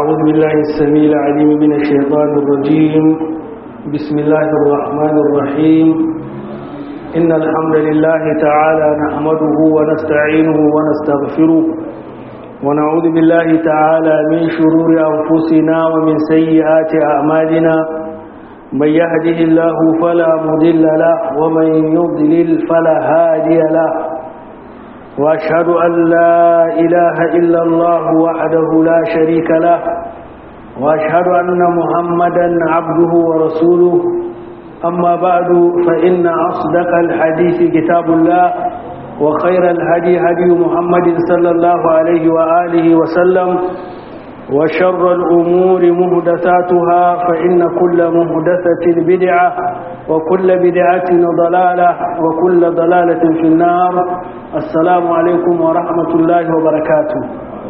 أعوذ بالله السميع العليم من الشيطان الرجيم بسم الله الرحمن الرحيم إن الحمد لله تعالى نحمده ونستعينه ونستغفره ونعوذ بالله تعالى من شرور أنفسنا ومن سيئات أعمالنا من يهده الله فلا مضل له ومن يضلل فلا هادي له وأشهد أن لا إله إلا الله وحده لا شريك له وأشهد أن محمدا عبده ورسوله أما بعد فإن أصدق الحديث كتاب الله وخير الهدي هدي محمد صلى الله عليه وآله وسلم وشر الأمور مهدثاتها فإن كل مهدثة بدعة وكل بدعة ضلالة وكل ضلالة في النار السلام عليكم ورحمة الله وبركاته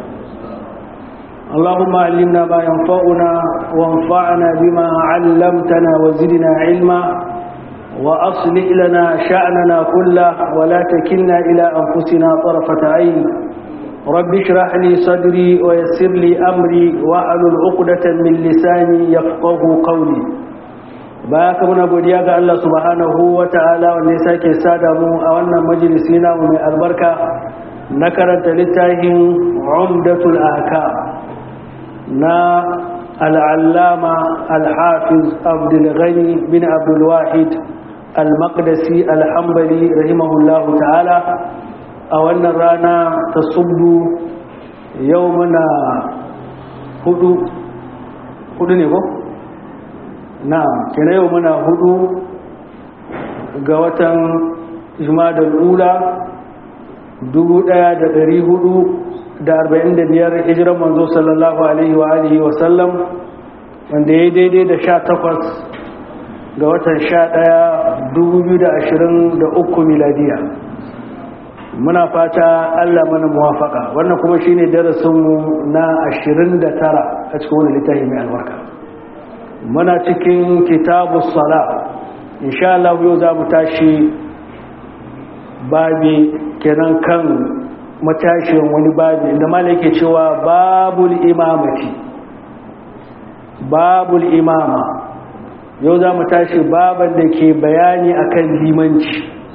اللهم علمنا ما ينفعنا وانفعنا بما علمتنا وزدنا علما وأصلح لنا شأننا كله ولا تكلنا إلى أنفسنا طرفة عين رب اشرح لي صدري ويسر لي أمري واحلل عقدة من لساني يفقه قولي baka muna godiya ga Allah subhanahu wata'ala wanda ya sake sada mu a wannan majalisi namu mai albarka na karanta littafin Umdatul Ahkam na al'allama al-hafiz Abdul Ghani bin Abdul Wahid al-Maqdisi al-Hanbali rahimahullahu ta'ala a wannan rana ta subdu yau muna hudu hudu ne ko? na kina yau muna hudu ga watan jumadar ula 1445 hijiran manzo sallallahu alaihi wa alihi wa sallam wanda ya daidai da 18 ga watan 11 2023 miladiya muna fata Allah mana muwafaka wannan kuma shine darasinmu na 29 a cikin wani littafi mai albarka muna cikin kitabu sala insha Allah yau za mu tashi babi kenan kan matashin wani babi inda malai yake cewa babul imamati babul imama yau za mu tashi baban da ke bayani akan limanci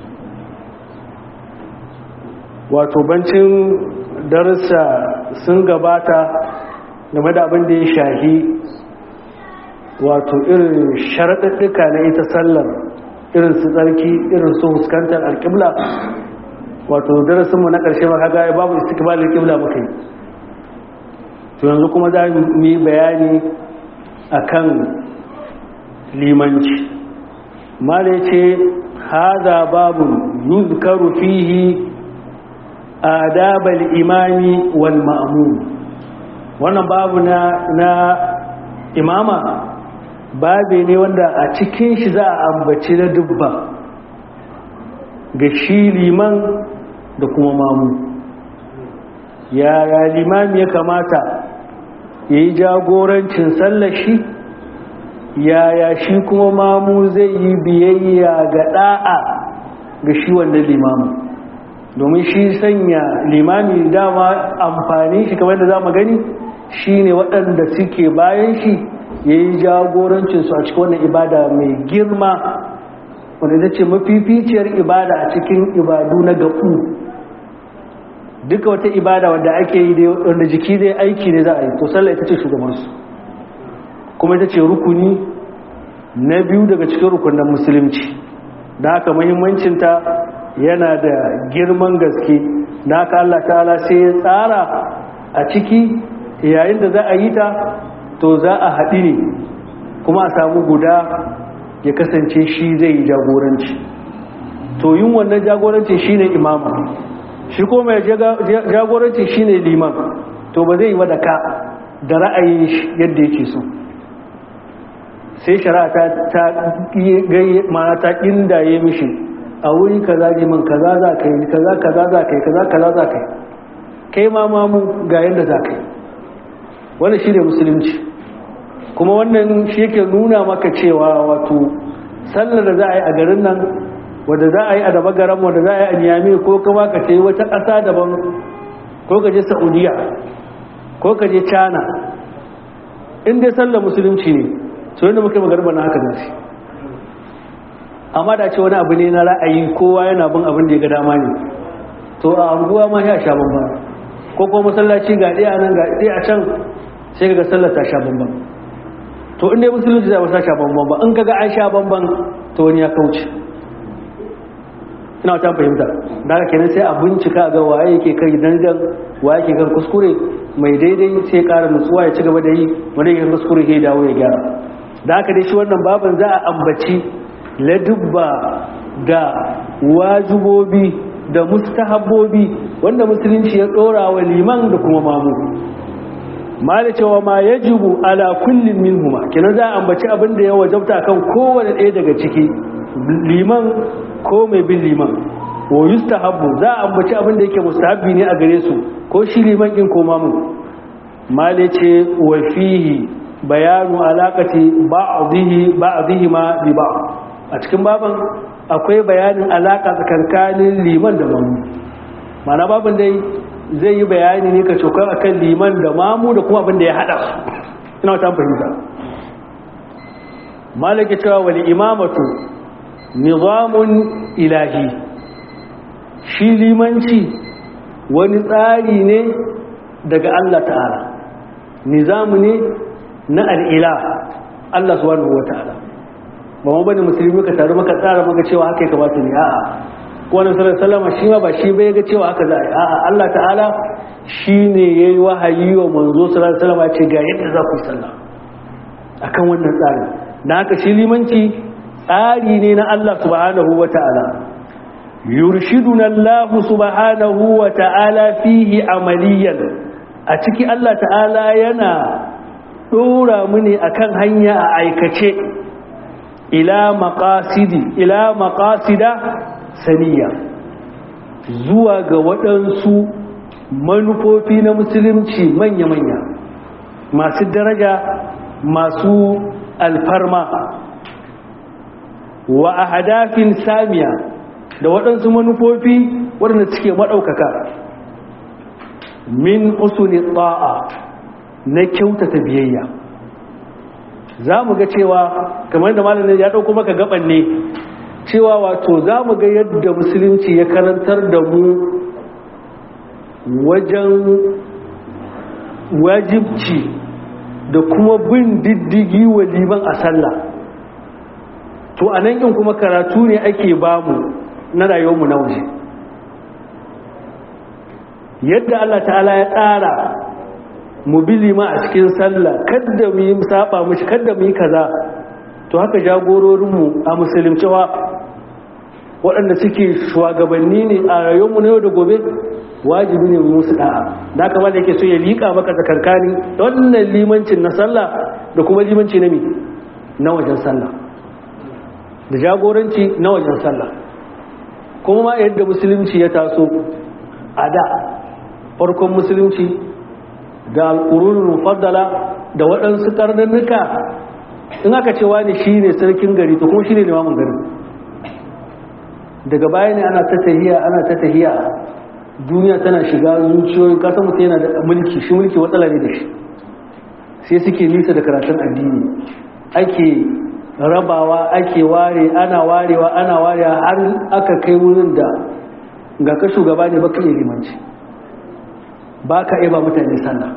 wato bancin darussa sun gabata game da abin da ya shahi wato irin sharaɗaɗɗuka na ita sallar irin su tsarki irin su huskantar alƙibla wato darasinmu na ƙarshe maka gaya babu istikbalin ƙibla muka yi to yanzu kuma za mu yi bayani akan limanci mala ce haza babu yuzkaru fihi adabal imami wal ma'mum wannan babu na na imama babe ne wanda a cikin shi za a ambaci na dubba ga shi liman da kuma mamu yaya limami ya kamata ya yi jagorancin sallashi yaya shi kuma mamu zai yi biyayya ga da'a ga shi wanda limamu domin shi sanya limami dama amfani shi kamar da za mu gani shi ne waɗanda suke bayan shi ya yi jagorancinsu a cikin wannan ibada mai girma wanda ita ce mafificiyar ibada a cikin ibadu na gaɓu duka wata ibada wanda ake yi wanda jiki zai aiki ne za a yi to sallah ita ce shugabansu kuma ita ce rukuni na biyu daga cikin rukunan musulunci da haka mahimmancinta yana da girman gaske da haka Allah ta'ala sai ya tsara a ciki yayin da za a yi ta to za a haɗi ne kuma a samu guda ya kasance shi zai yi jagoranci to yin wannan jagoranci shi ne imama shi ko mai jagoranci shi ne liman to ba zai yi wadda ka da ra'ayin yadda yake so sai shari'a ta gaye mana ta ƙindaye mishi a wuri kaza liman kaza za ka yi kaza kaza za ka yi kaza kaza za ka yi kai ma mamu ga yadda za ka yi wannan shi ne musulunci kuma wannan shi yake nuna maka cewa wato sallar da za a yi a garin nan wadda za a yi a daba garan wadda za a yi a niyami ko kuma ka ce wata ƙasa daban ko ka je saudiya ko ka je china in dai sallar musulunci ne to yadda muka yi magarba na haka zafi amma da ce wani abu ne na ra'ayi kowa yana bin abin da ya ga dama ne to a anguwa ma ya sha bambam ko kuma masallaci ga ɗaya nan ga ɗaya a can sai ga sallar ta sha bambam to in dai musulunci zai wasa sha bambam ba in kaga an sha bambam to wani ya kauce ina ta fahimta da haka kenan sai a bincika ga waye yake kai dangan waye yake kan kuskure mai daidai sai ƙara nutsuwa ya ci gaba da yi wanda yake kuskure sai dawo ya gyara da haka dai shi wannan baban za a ambaci ladubba da wajibobi da mustahabbobi wanda musulunci ya dora wa liman da kuma mamu mala cewa ma yajibu ala kullin minhuma kenan za a ambaci abin da ya wajabta kan kowane ɗaya daga ciki liman ko mai bin liman wa yustahabbu za a ambaci abin da yake mustahabbi ne a gare su ko shi liman din ko mamu mala ce wa fihi bayanu alaqati ba'dihi ba'dihi ma bi ba'd a cikin baban akwai bayanin alaka tsakankanin liman da mamu mana baban dai zai yi bayani ne ka cokan akan liman da mamu da kuma abin da ya hada su ina ta fahimta malaki cewa wani imamatu nizamun ilahi shi limanci wani tsari ne daga Allah ta'ala nizamu ne na al'ila Allah subhanahu wa ta'ala ba mu bane musulmi ka taru maka tsara maka cewa haka ya kamata ne a'a ko wannan sallallahu alaihi shi ma ba shi bai ga cewa haka za a yi a'a Allah ta'ala shine yayi wahayi wa manzo sallallahu alaihi wasallam ce ga yadda za ku yi sallah akan wannan tsari dan haka shi limanci tsari ne na Allah subhanahu wa ta'ala yurshiduna Allah subhanahu wa ta'ala fihi amaliyan a ciki Allah ta'ala yana dora mu ne akan hanya a aikace ila maqasidi ila maqasida saniya zuwa ga waɗansu manufofi na musulunci manya-manya masu daraja masu alfarma wa a hadafin samiya da waɗansu manufofi waɗanda suke maɗaukaka min usuli ta'a na kyautata biyayya za mu ga cewa kamar da malamin ya ɗauko maka gaban ne cewa wato za mu ga yadda musulunci ya karantar da mu wajen wajibci da kuma bin diddigi wa liman a sallah to a nan kuma karatu ne ake bamu na rayuwarmu na waje yadda Allah ta'ala ya tsara mu bi lima a cikin sallah kadda mu yi saba mushi kadda mu yi kaza to haka jagororinmu a musuluncewa waɗanda suke shugabanni ne a rayuwarmu na yau da gobe wajibi ne musu da'a da kama da yake so ya liƙa maka tsakankani wannan limancin na sallah da kuma limanci na mi na wajen sallah da jagoranci na wajen sallah kuma ma yadda musulunci ya taso a da farkon musulunci da alƙururin mufaddala da waɗansu ƙarnannuka in aka ce wani shi ne sarkin gari to kuma shi ne limamin garin daga baya ne ana ta tahiya ana ta tahiya duniya tana shiga zuciyoyin kasan mutum yana da mulki shi mulki matsala ne da shi sai suke nisa da karatun addini ake rabawa ake ware ana warewa ana warewa har aka kai wurin da ga ka shugaba ne baka iya limanci ba ka iya ba mutane sallah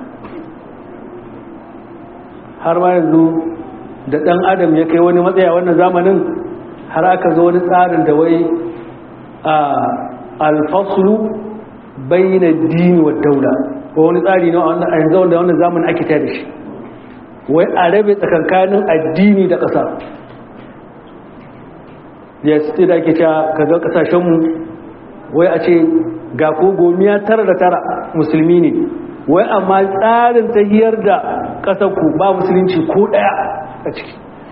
har ma yanzu da ɗan adam ya kai wani matsaya wannan zamanin har aka zo wani tsarin da wai a alfasulu bayyana dini wa daula ko wani tsari na a yanzu wanda wannan zamanin ake tare da shi wai a rabe tsakankanin addini da ƙasa ya ce da ake cewa kaga ƙasashenmu wai a ce ga ko gomiya tara da tara musulmi ne wai amma tsarin tahiyar da ƙasarku ba musulunci ko ɗaya a ciki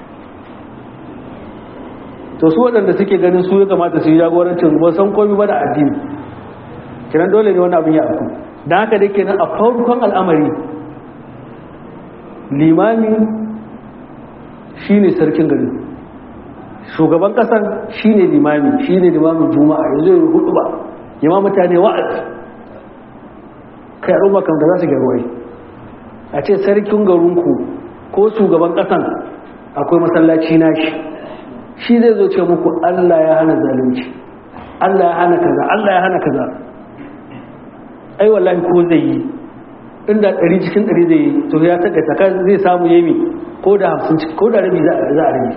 to su waɗanda suke ganin su ya kamata su yi jagorancin ba san komi ba da addini kiran dole ne wani abin ya aku don haka da kenan a farkon al'amari limami shine sarkin gari shugaban kasar shine limami shine limamin juma'a yanzu yi hudu ba yamma mutane wa'azi kai al'umma kan da za su gyaruwai a ce sarkin garinku ko shugaban ƙasan akwai masallaci nashi shi zai zo ce muku Allah ya hana zalunci Allah ya hana kaza Allah ya hana kaza ai wallahi ko zai yi inda ɗari cikin ɗari zai yi to ya taƙa taka zai samu yemi ko da hamsin ko da rabi za a rabi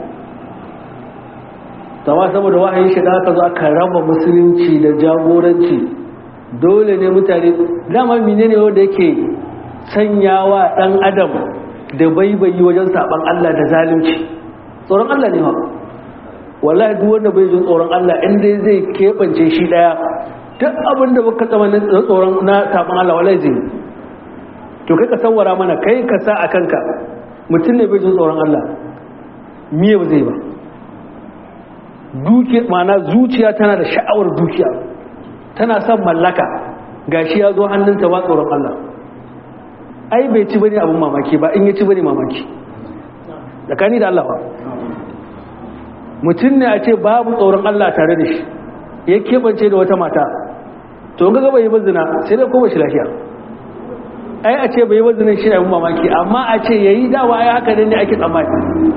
tawa saboda wahayin shi da aka zo aka raba musulunci da jagoranci dole ne mutane dama menene wanda yake sanyawa ɗan adam da baibayi wajen saban Allah da zalunci tsoron Allah ne ma wallahi duk wanda bai jin tsoron Allah inda zai keɓance shi ɗaya duk abin da baka tsama na tsoron na saban Allah wallahi zai to kai ka sawara mana kai ka sa a kanka mutum ne bai jin tsoron Allah miye ba zai ba dukiya ma'ana zuciya tana da sha'awar dukiya tana son mallaka gashi ya zo hannunta ba tsoron Allah ai bai ci bane abin mamaki ba in ya ci bane mamaki tsakani da Allah ba mutum ne a ce babu tsoron Allah tare da shi ya keɓance da wata mata to ga gaba yi bazina sai dai kuma shi lafiya ai a ce bai bazina shi abin mamaki amma a ce yayi dawa ai haka ne ake tsammani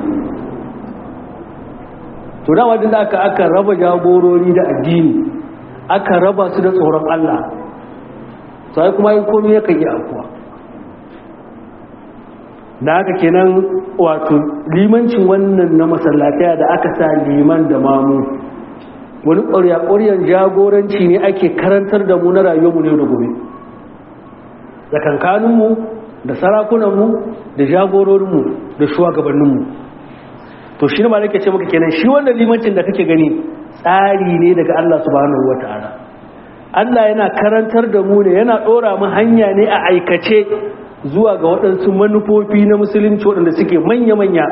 to dawa din da aka aka raba jagorori da addini aka raba su da tsoron Allah sai kuma yi komai yakan yi akuwa da haka kenan wato limancin wannan na masallataya da aka sa liman da mamu wani ƙwarya-ƙwaryan jagoranci ne ake karantar da mu na rayuwarmu ne da gobe da kankaninmu da sarakunanmu da jagororinmu da shugabanninmu to shi ne ma nake ce maka kenan shi wannan limancin da kake gani tsari ne daga Allah subhanahu wata'ala Allah yana karantar da mu ne yana ɗora mu hanya ne a aikace zuwa ga waɗansu manufofi na musulunci waɗanda suke manya-manya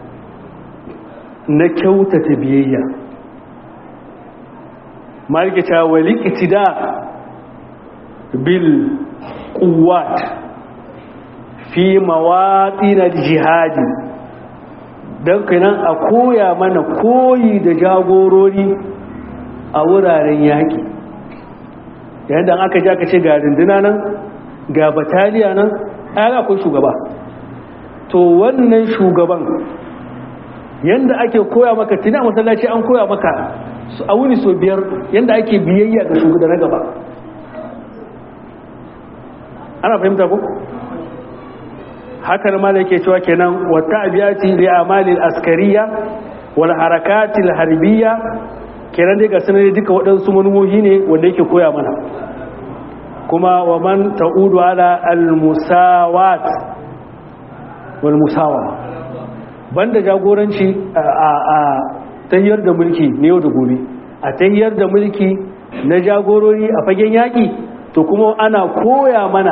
na kyautata biyayya marikita wali itida bil kuwat fi mawaɗi na jihadi don kanan a koya mana koyi da jagorori a wuraren yaƙi yadda aka ji aka ce ga rinduna nan ga bataliya nan ya akwai shugaba to wannan shugaban yanda ake koya maka tuni a masallaci an koya maka a wuni so biyar yanda ake biyayya ga shugaba na gaba ana fahimta ko haka ma da yake cewa kenan wata abiyati li amalil askariya wal harakatil harbiya kenan dai ga sanar duka waɗansu manumohi ne wanda yake koya mana kuma wa man ta'udu ala al-musawat wal musawa banda jagoranci a tahiyar da mulki ne yau da gobe a tahiyar da mulki na jagorori a fagen yaƙi to kuma ana koya mana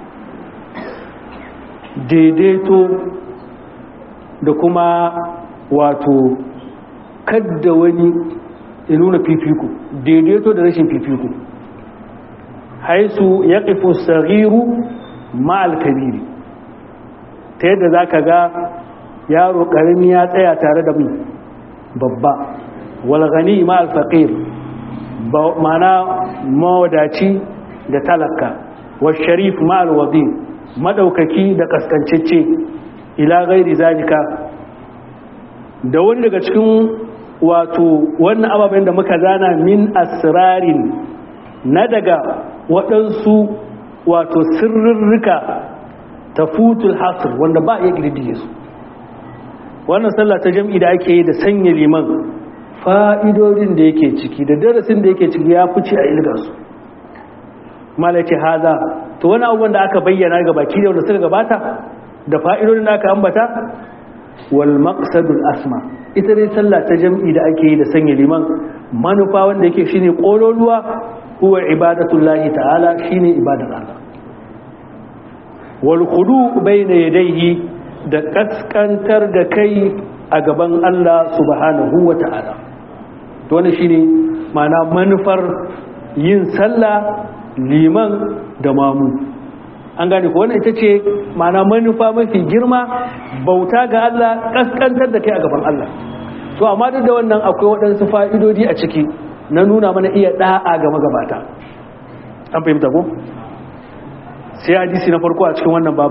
daidaito da kuma wato kadda wani ya nuna fifiko daidaito da rashin fifiko haisu ya ƙifu sagiru ma'al kabiri ta yadda za ka ga yaro ƙarami ya tsaya tare da mu babba walgani ma'al faƙir mana mawadaci da talaka wa sharif ma'al wadi madaukaki da kaskancacce ila gairi zalika da wani daga cikin wato wannan ababen da muka zana min asrarin na daga waɗansu wato sirrirrika ta futul hasr wanda ba iya girdige su wannan sallah ta jam'i da ake yi da sanya liman fa'idodin da yake ciki da darasin da yake ciki ya fice a ilga su malaki haza to wani abubuwan da aka bayyana ga baki da wanda suka gabata da fa'idodin da aka ambata wal maqsadul asma ita dai sallah ta jam'i da ake yi da sanya liman manufa wanda yake shine kololuwa huwa ibadatullahi ta'ala shine ibadar Allah wal khudu bayna yadayhi da kaskantar da kai a gaban Allah subhanahu wa ta'ala to wannan shine ma'ana manufar yin sallah liman da mamu an gane ko wannan ita ce ma'ana manufa mafi girma bauta ga Allah kaskantar da kai a gaban Allah to amma duk da wannan akwai waɗansu fa'idodi a ciki na nuna mana iya da'a ga magabata an fahimta ko sai hadisi na farko a cikin wannan baban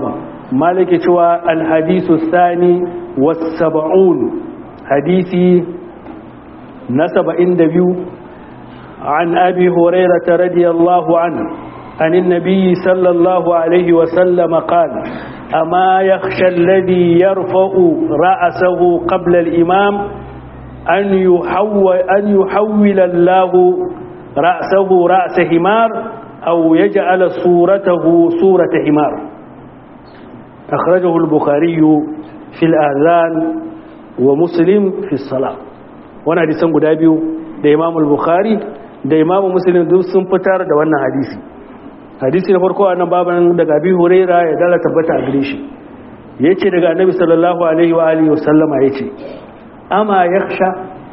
maliki cewa alhadisu sani wasaba'un hadisi na saba'in da biyu عن أبي هريرة رضي الله عنه عن النبي صلى الله عليه وسلم قال أما يخشى الذي يرفع رأسه قبل الإمام أن يحول, أن يحول الله رأسه رأس حمار أو يجعل صورته صورة حمار أخرجه البخاري في الآذان ومسلم في الصلاة وانا حديثا قدابيو da imam al-bukhari da imam muslim duk sun fitar da wannan hadisi hadisi na farko annan baban daga abi huraira ya dala tabbata a gare shi yace daga annabi sallallahu alaihi wa alihi wasallama yace ama yakhsha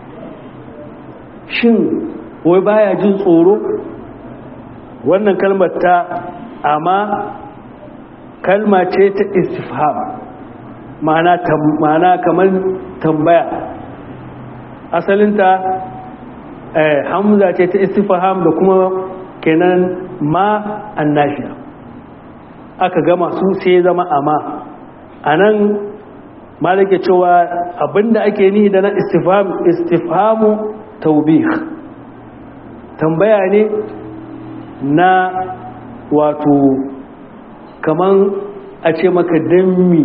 shin wai baya jin tsoro wannan kalmar ta amma kalma ce ta istifham ma'ana ma'ana kamar tambaya asalinta hamza ce ta istifham da kuma kenan ma annafiya aka gama su sai zama amma anan malike cewa abinda ake nihi da na istifham istifhamu taubih tambaya ne na wato kaman a ce maka dan mi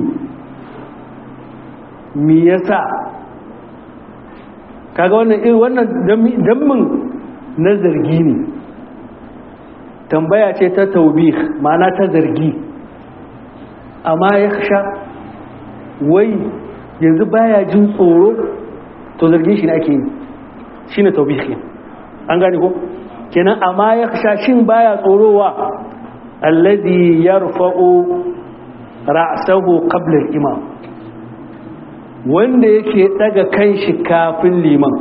mi yasa kaga wannan irin wannan dammin na zargi ne tambaya ce ta taubih ma'ana ta zargi amma ya sha wai yanzu baya jin tsoro to zargin shi ne ake yi shi ne taubih ne an gane ko kenan amma ya sha shin baya tsorowa alladhi yarfa'u ra'sahu qabla al-imam wanda yake daga kanshi kafin liman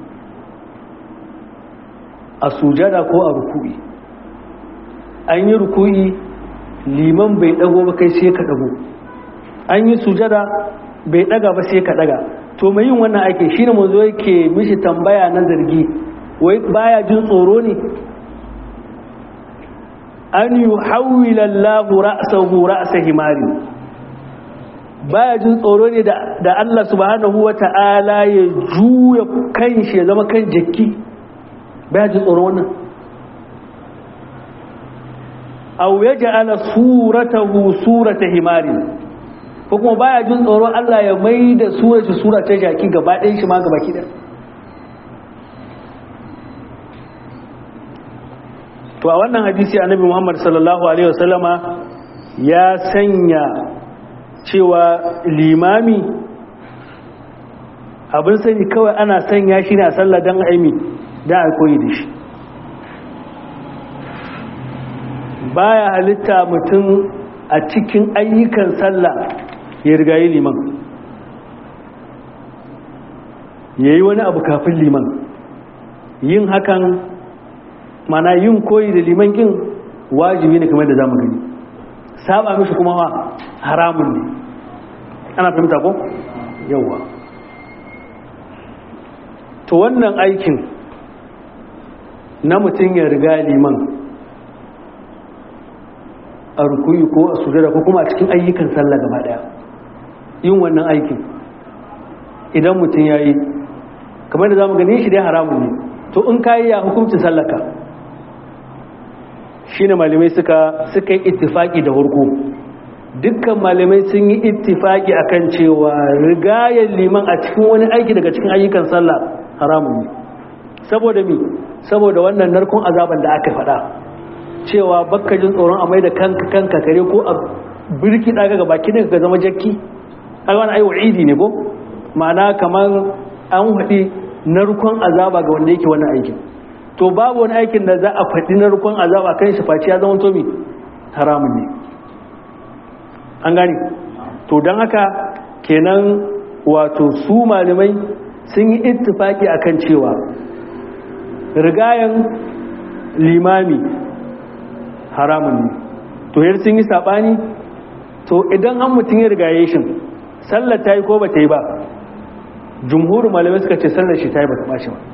a sujada ko a ruku'i an yi ruku'i liman bai dago ba kai sai ka dago an yi sujada bai daga ba sai ka daga to mai yin wannan aiki shine manzo yake mishi tambaya na zargi wai baya jin tsoro ne an yuhawwila Allahu ra'sahu ra'sa himari baya jin tsoro ne da Allah subhanahu wa ta'ala ya juya kan shi ya zama kan jaki baya jin tsoro wannan aw ya ja'ala suratahu surata himari ko kuma baya jin tsoro Allah ya mai da surar shi sura ta jaki gaba ɗayan shi ma gaba ki to a wannan hadisi annabi Muhammad sallallahu alaihi wasallama ya sanya cewa limami abin sani kawai ana sanya shi ne a sallah don aimi don a koyi da shi baya halitta mutum a cikin ayyukan sallah ya rigayi liman ya yi wani abu kafin liman yin hakan mana yin koyi da liman kin wajibi ne kamar da zamu gani saba mishi kuma haramun ne ana fahimta ko yawa to wannan aikin na mutum ya riga liman a rukuyi ko a sujada ko kuma a cikin ayyukan sallah gaba daya yin wannan aikin idan mutum ya yi kamar da za mu gani shi dai haramun ne to in ka yi ya hukuncin sallaka shi ne malamai suka suka yi ittifaki da hurku dukkan malamai sun yi ittifaki akan cewa rigayar liman a cikin wani aiki daga cikin ayyukan sallah haramun ne saboda mi saboda wannan narkon azaban da aka faɗa cewa bakka jin tsoron a mai da kanka kanka kare ko a birki daga ga baki ne ka zama jakki har wani ayi wa'idi ne ko ma'ana kamar an haɗi narkon azaba ga wanda yake wannan aikin to babu wani aikin da za a faɗi narkon azaba kan shi face ya zama to mi haramun ne an gane to don haka kenan wato su malamai sun yi ittifaki akan cewa rigayen limami haramun ne to yar sun yi saɓani to idan an mutum ya rigaye shi sallar ta yi ko ba ta yi ba jumhurin malamai suka ce sallar shi ta yi ba ta ɓaci ba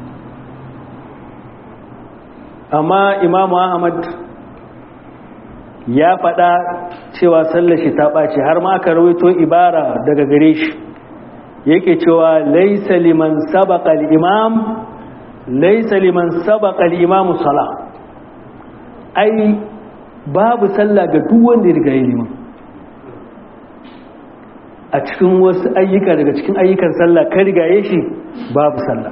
amma imamu ahmad ya faɗa cewa sallar shi ta ɓace har ma aka rawaito ibara daga gare shi yake cewa laisa liman sabaqa al-imam laisa liman sabaqa al-imam sala ai babu sallah ga duk wanda ya riga ya liman a cikin wasu ayyuka daga cikin ayyukan sallah ka rigaye shi babu sallah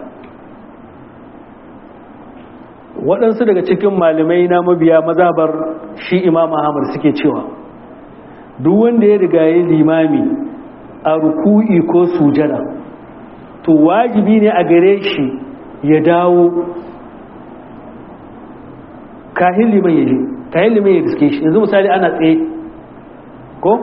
waɗansu daga cikin malamai na mabiya mazabar shi imam ahmad suke cewa duk wanda ya rigaye limami a ruku'i ko sujada to wajibi ne a gare shi ya dawo kahin liman ya je kahin liman ya riske shi yanzu misali ana tsaye ko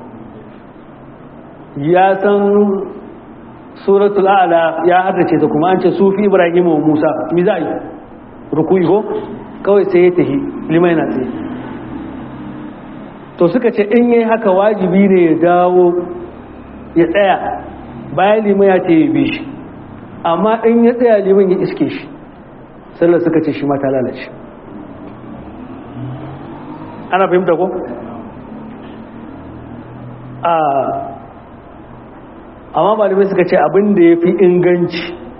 ya san suratul a'la ya haddace ta kuma an ce sufi ibrahim wa musa mi za a yi rukuyi ko kawai sai ya tafi liman yana tsaye to suka ce in yi haka wajibi ne ya dawo ya tsaya bayan liman ya ce ya bi shi amma in ya tsaya liman ya iske shi sallar suka ce shi mata lalace ana fahimta ko? a amma malamai suka ce abin da ya fi inganci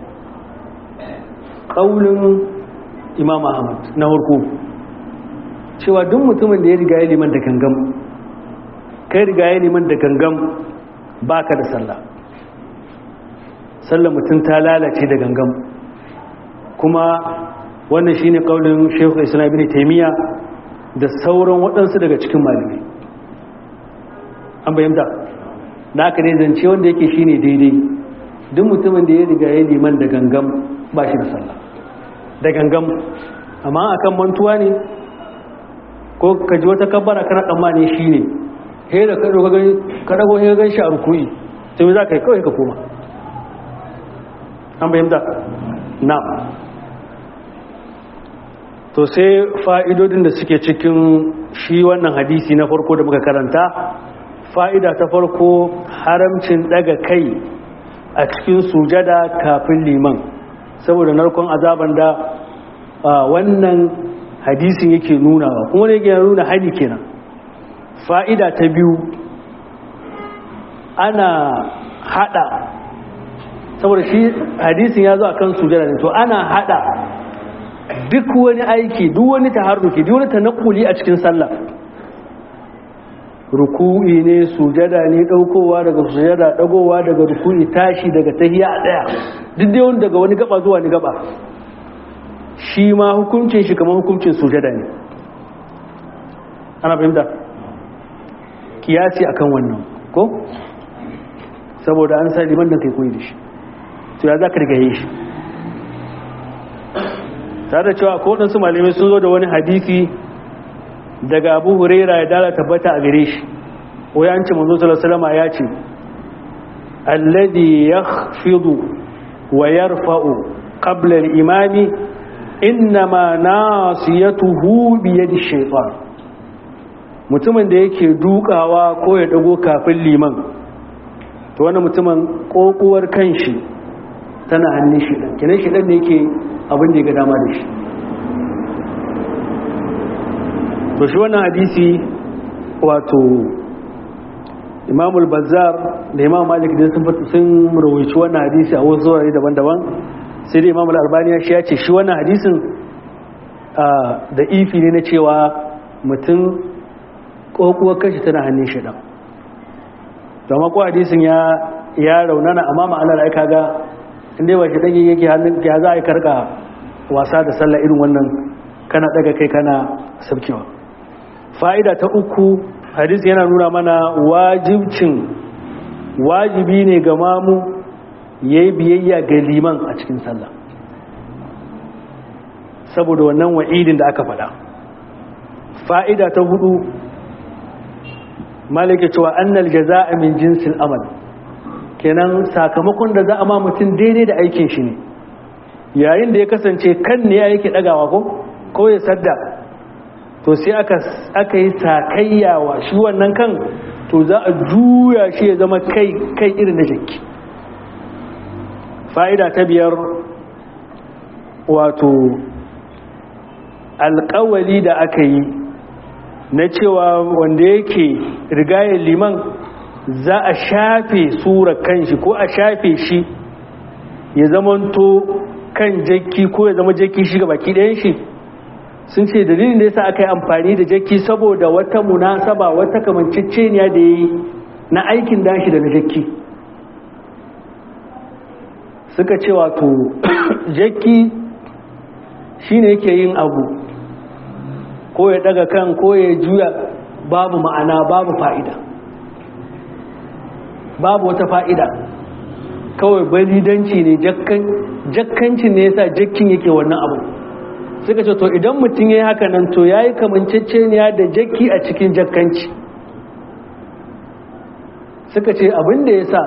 ƙaunin imam ahmad na harko cewa duk mutumin da ya riga ya liman da gangam kai riga ya liman da gangam baka da sallah sallah mutum ta lalace da gangam kuma wannan shine ƙaunin shekhu islam ibn taimiyya da sauran waɗansu daga cikin malamai an bayyanta na aka ne zance wanda yake shine daidai duk mutumin da ya riga ya liman da gangam ba shi da sallah da gangam amma akan mantuwa ne ko ka ji wata kabbara kana tsammani shi ne he da ka dago he gan shi a rukuyi sai za ka yi kawai ka koma an bayyanta na to sai fa'idodin da suke cikin shi wannan hadisi na farko da muka karanta fa'ida ta farko haramcin daga kai a cikin sujada kafin liman saboda narkon azaban da wannan hadisin yake nunawa kuma ne yake nuna hali kenan fa'ida ta biyu ana hada saboda shi hadisin ya zo a kan sujada ne to ana hada duk wani aiki duk wani taharruki duk wani tanakuli a cikin sallah ruku'i ne sujada ne daukowa daga sujada dagowa daga ruku'i tashi daga tahiya a daya duk dai wani daga wani gaba zuwa ni gaba shi ma hukuncin shi kamar hukuncin sujada ne ana fahimta kiyasi akan wannan ko saboda an sa liman da kai koyi da shi to ya za ka rigaye shi tare da cewa ko waɗansu malamai sun zo da wani hadisi daga abu huraira ya dala tabbata a gare shi wai an ce manzo sallallahu ya ce alladhi yakhfidu wa yarfa'u qabla al-imami innama nasiyatuhu bi yadi shaytan mutumin da yake dukawa ko ya dago kafin liman to wannan mutumin kokuwar kanshi tana hannun shi dan kenan shi dan ne yake abin da ya ga dama da shi to shi wannan hadisi wato imamul bazzar da imam malik da sun sun rawaici wannan hadisi a wasu wurare daban-daban sai dai imamul albani shi ya ce shi wannan hadisin da ifi ne na cewa mutum kokuwar kashi tana hannun shi dan domin ko hadisin ya ya raunana amma ma'anar ai kaga inda ba shi dan yake hannun ya za a yi karka wasa da sallah irin wannan kana daga kai kana sabkewa fa'ida ta uku hadisi yana nuna mana wajibcin wajibi ne ga mamu ya yi biyayya ga liman a cikin sallah saboda wannan wa'idin da aka faɗa fa'ida ta hudu malike cewa annal jaza'a min jinsin amal kenan sakamakon da za a ma mutum daidai da aikin shi ne yayin da ya kasance kan ne ya yake ɗagawa ko ko ya sadda to sai aka aka yi sakayyawa shi wannan kan to za a juya shi ya zama kai kai irin na jiki fa'ida ta biyar wato alƙawali da aka yi na cewa wanda yake rigayar liman za a shafe sura kanshi ko a shafe shi ya zamanto kan jakki ko ya zama jakki shi ga baki ɗayan shi sun ce dalilin da yasa aka yi amfani da jakki saboda wata munasaba wata kamanceceniya da ya yi na aikin dashi da na jakki suka ce wato jakki shine yake yin abu ko ya daga kan ko ya juya babu ma'ana babu fa'ida babu wata fa'ida kawai balidanci ne jakkancin ne yasa jakkin yake wannan abu suka ce to idan mutum ya yi haka nan to ya yi kamanceceniya da jakki a cikin jakkanci suka ce abin da ya sa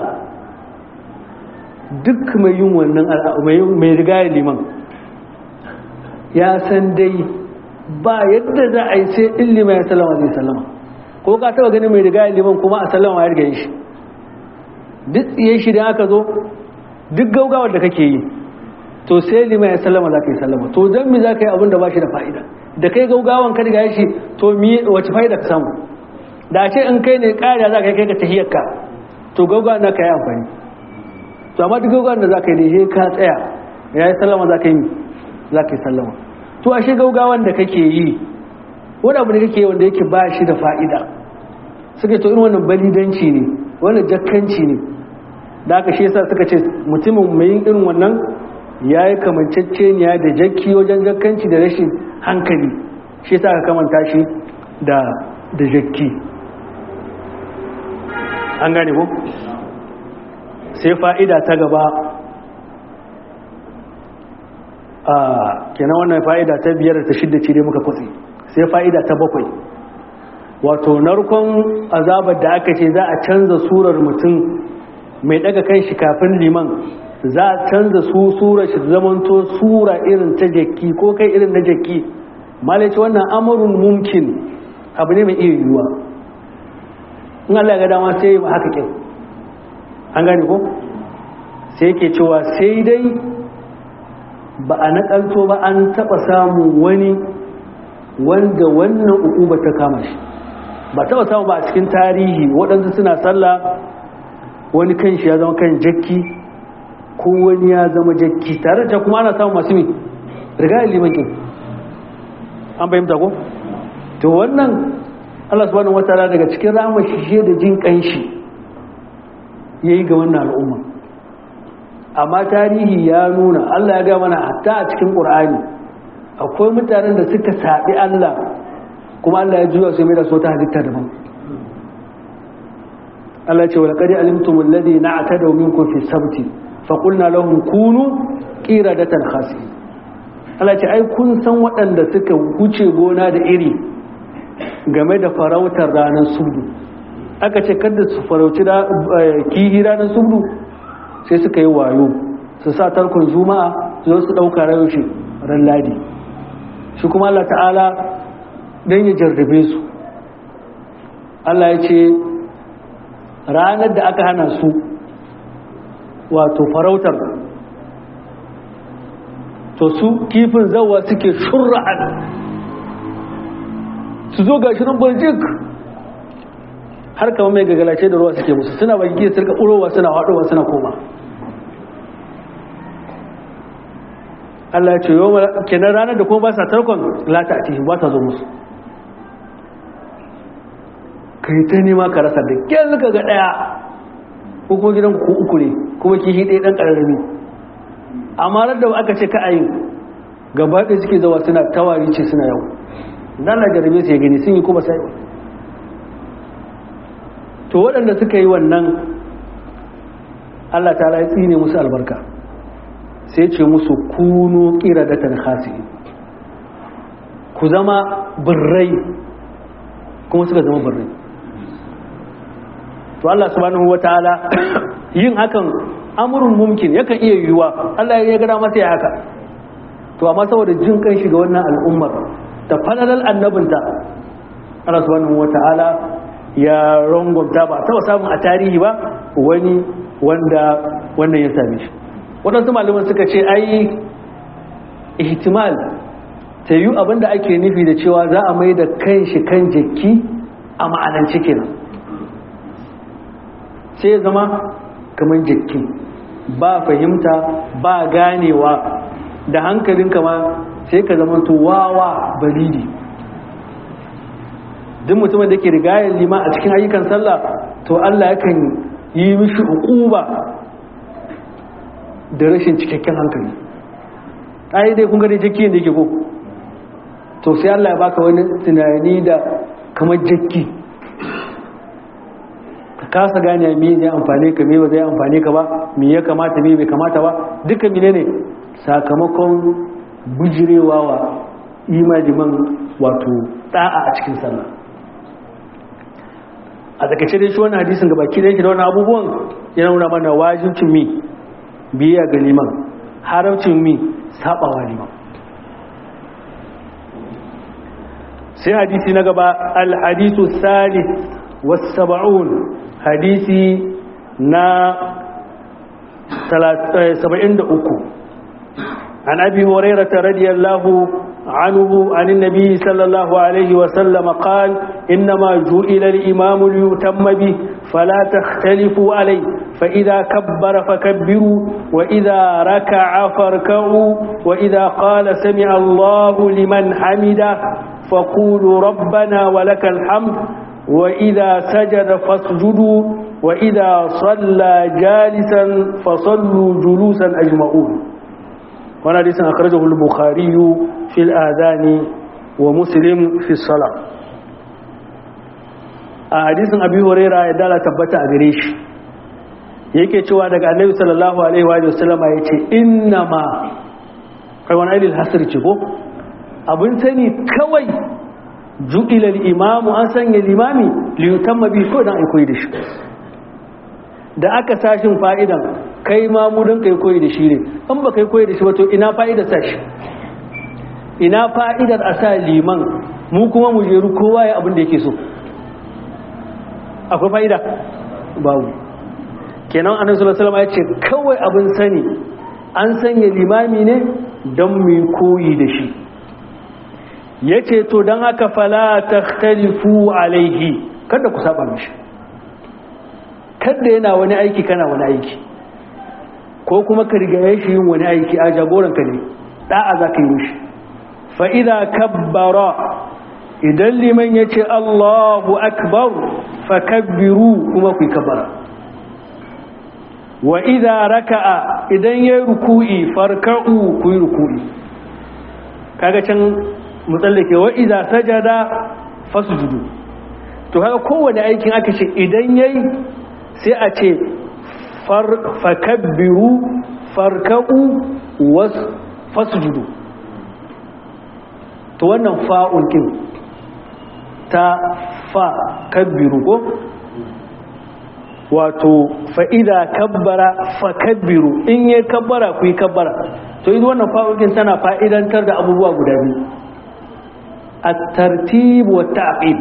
duk mai yin wannan mai riga liman ya san dai ba yadda za a yi sai ilima ya salama zai salama ko ka taba ganin mai riga liman kuma a salama ya riga shi duk tsiye shi da aka zo duk gaugawar da kake yi to sai lima ya sallama za ka yi sallama to don mi za ka yi abin da ba shi da fa'ida da kai gaugawan ka riga shi to mi wace fa'ida ka samu da ce in kai ne ƙariya za ka yi kai ka tahiyarka to gaugawan na ka yi amfani to amma duk gaugawan da za ka yi ne ka tsaya ya yi sallama za ka yi za ka yi sallama to ashe gaugawan da kake yi wani abu da kake yi wanda yake ba shi da fa'ida suka to irin wannan balidanci ne wannan jakkanci ne da aka shi yasa suka ce mutumin mai yin irin wannan ya yi kamanceceniya da jakki wajen jakkanci da rashin hankali shi yasa aka kamanta shi da da jakki an gane ko sai fa'ida ta gaba a kenan wannan fa'ida ta biyar ta shidda ce dai muka kwatsi sai fa'ida ta bakwai wato narkon azabar da aka ce za a canza surar mutum mai daga kan shi kafin liman za a canza su surar shi zamanto sura irin ta jakki ko kai irin na jakki malaci wannan amurin mumkin abu ne mai iya yiwuwa in Allah ga dama sai yi haka kyau an gane ko sai ke cewa sai dai ba a nakalto ba an taba samun wani wanda wannan uku ba ta kama shi ba taba samu ba a cikin tarihi waɗansu suna sallah wani kan shi ya zama kan jakki ko wani ya zama jakki tare da kuma ana samun masu mi riga limakin an bayyanta ko to wannan Allah subhanahu wataala daga cikin rahama shi da jin kanshi yayi ga wannan al'umma amma tarihi ya nuna Allah ya ga mana hatta a cikin Qur'ani akwai mutanen da suka saɓi Allah kuma Allah ya juya su mai da su ta halitta daban Allah ce wa laqad alimtum alladhi na'tadaw minkum fi sabti fa qulna lahum kunu qiradatan khasi Allah ce ai kun san waɗanda suka wuce gona da iri game da farautar ranar sudu aka ce kada su farauci da kihi ranar sudu sai suka yi wayo su sa tarkon juma'a su zo su ɗauka rayoshi ran ladi shi kuma Allah ta'ala don ya jarrabe su Allah ya ce ranar da aka hana su wato farautar to su kifin zawa suke shurra'an su zo ga shirin baljik har kama mai gagalace da ruwa suke musu suna bagi su rika urowa suna haɗowa suna koma Allah ya ce yau kenan ranar da kuma ba sa tarkon lata a cikin ba ta zo musu kai ta nema ka rasa da kyan ka ga ɗaya ko kuma gidan ku uku ne kuma kishi ɗaya ɗan ƙararrami amma ran da aka ce ka ayin gaba ɗaya suke zawa suna tawari ce suna yau nan na jarabe su ya gani sun yi kuma sai to waɗanda suka yi wannan Allah ta ya tsine musu albarka sai ce musu kunu qiradatan khasi'in ku zama birrai kuma suka zama birrai to Allah subhanahu wataala yin hakan amurin mumkin yakan iya yiwuwa Allah ya gada masa ya haka to amma saboda jin kan shi ga wannan al'ummar da falalal annabinta Allah subhanahu wataala ya rangwamta ba taba samun a tarihi ba wani wanda wannan ya same shi waɗansu malaman suka ce ai ihtimal ta yi abin da ake nufi da cewa za a mai da kan shi kan jiki a ma'anance kenan sai ya zama kamar jiki ba fahimta ba ganewa da hankalin kama sai ka zama wawa balidi duk mutumin da ke rigayar lima a cikin ayyukan sallah to Allah yakan yi mishi hukuba da rashin cikakken hankali ai dai kun gani jaki da yake ko to sai Allah ya baka wani tunani da kamar jaki ka kasa gane me zai amfane ka me ba zai amfane ka ba me ya kamata me bai kamata ba duka mine ne sakamakon bujirewa wa imaniman wato da'a a cikin sallah a takaice dai shi wannan hadisin gabaki da yake da wannan abubuwan yana nuna mana wajibcin mi biya ga liman haramcin mi sabawa liman sai hadisi na gaba al-hadisu salih was-sab'un hadisi na 73 عن أبي هريرة رضي الله عنه عن النبي صلى الله عليه وسلم قال إنما جئل الإمام ليتم به فلا تختلفوا عليه فإذا كبر فكبروا وإذا ركع فاركعوا وإذا قال سمع الله لمن حمده فقولوا ربنا ولك الحمد وإذا سجد فاسجدوا وإذا صلى جالسا فصلوا جلوسا أجمعون وانا حديث أخرجه البخاري في الآذان ومسلم في الصلاة حديث أبي هريرة يدال تبت أغريش yake cewa daga annabi sallallahu alaihi wa sallam ya ce innama kai wani ailil hasr ce ko abin sani kawai ju'ila al-imamu an sanya limami li yutamma bi ko dan ai koyi da shi da aka sashin fa'idan kai ma mu don kai koyi da shi ne an ba kai koyi da shi ba to ina fa'idar sa shi ina fa'idar a sa liman mu kuma mu jeru kowa ya abin da yake so akwai fa'ida babu kenan annabi sallallahu alaihi ya ce kawai abin sani an sanya limami ne don mu koyi da shi yace to dan haka fala takhtalifu alaihi kada ku saba mishi kada yana wani aiki kana wani aiki ko kuma ka rigaye shi yin wani aiki a jagoranka ne da'a za ka yi mishi fa'iza kabbara idan liman ya ce allahu akbar fa kabbiru kuma ku yi kabbara wa iza raka'a idan ya yi ruku'i farka'u ku yi ruku'i kaga can mutsallake wa iza sajada fasujudu to kaga kowane aikin aka ce idan yayi sai a ce fakabbiru farka'u fasjudu to wannan fa'un kin ta fa kabbiru ko wato fa'ida kabbara fakabbiru in yi kabbara ku yi kabbara to yi wannan fa'un kin tana fa'idantar da abubuwa guda biyu a tartibu wa ta'aqib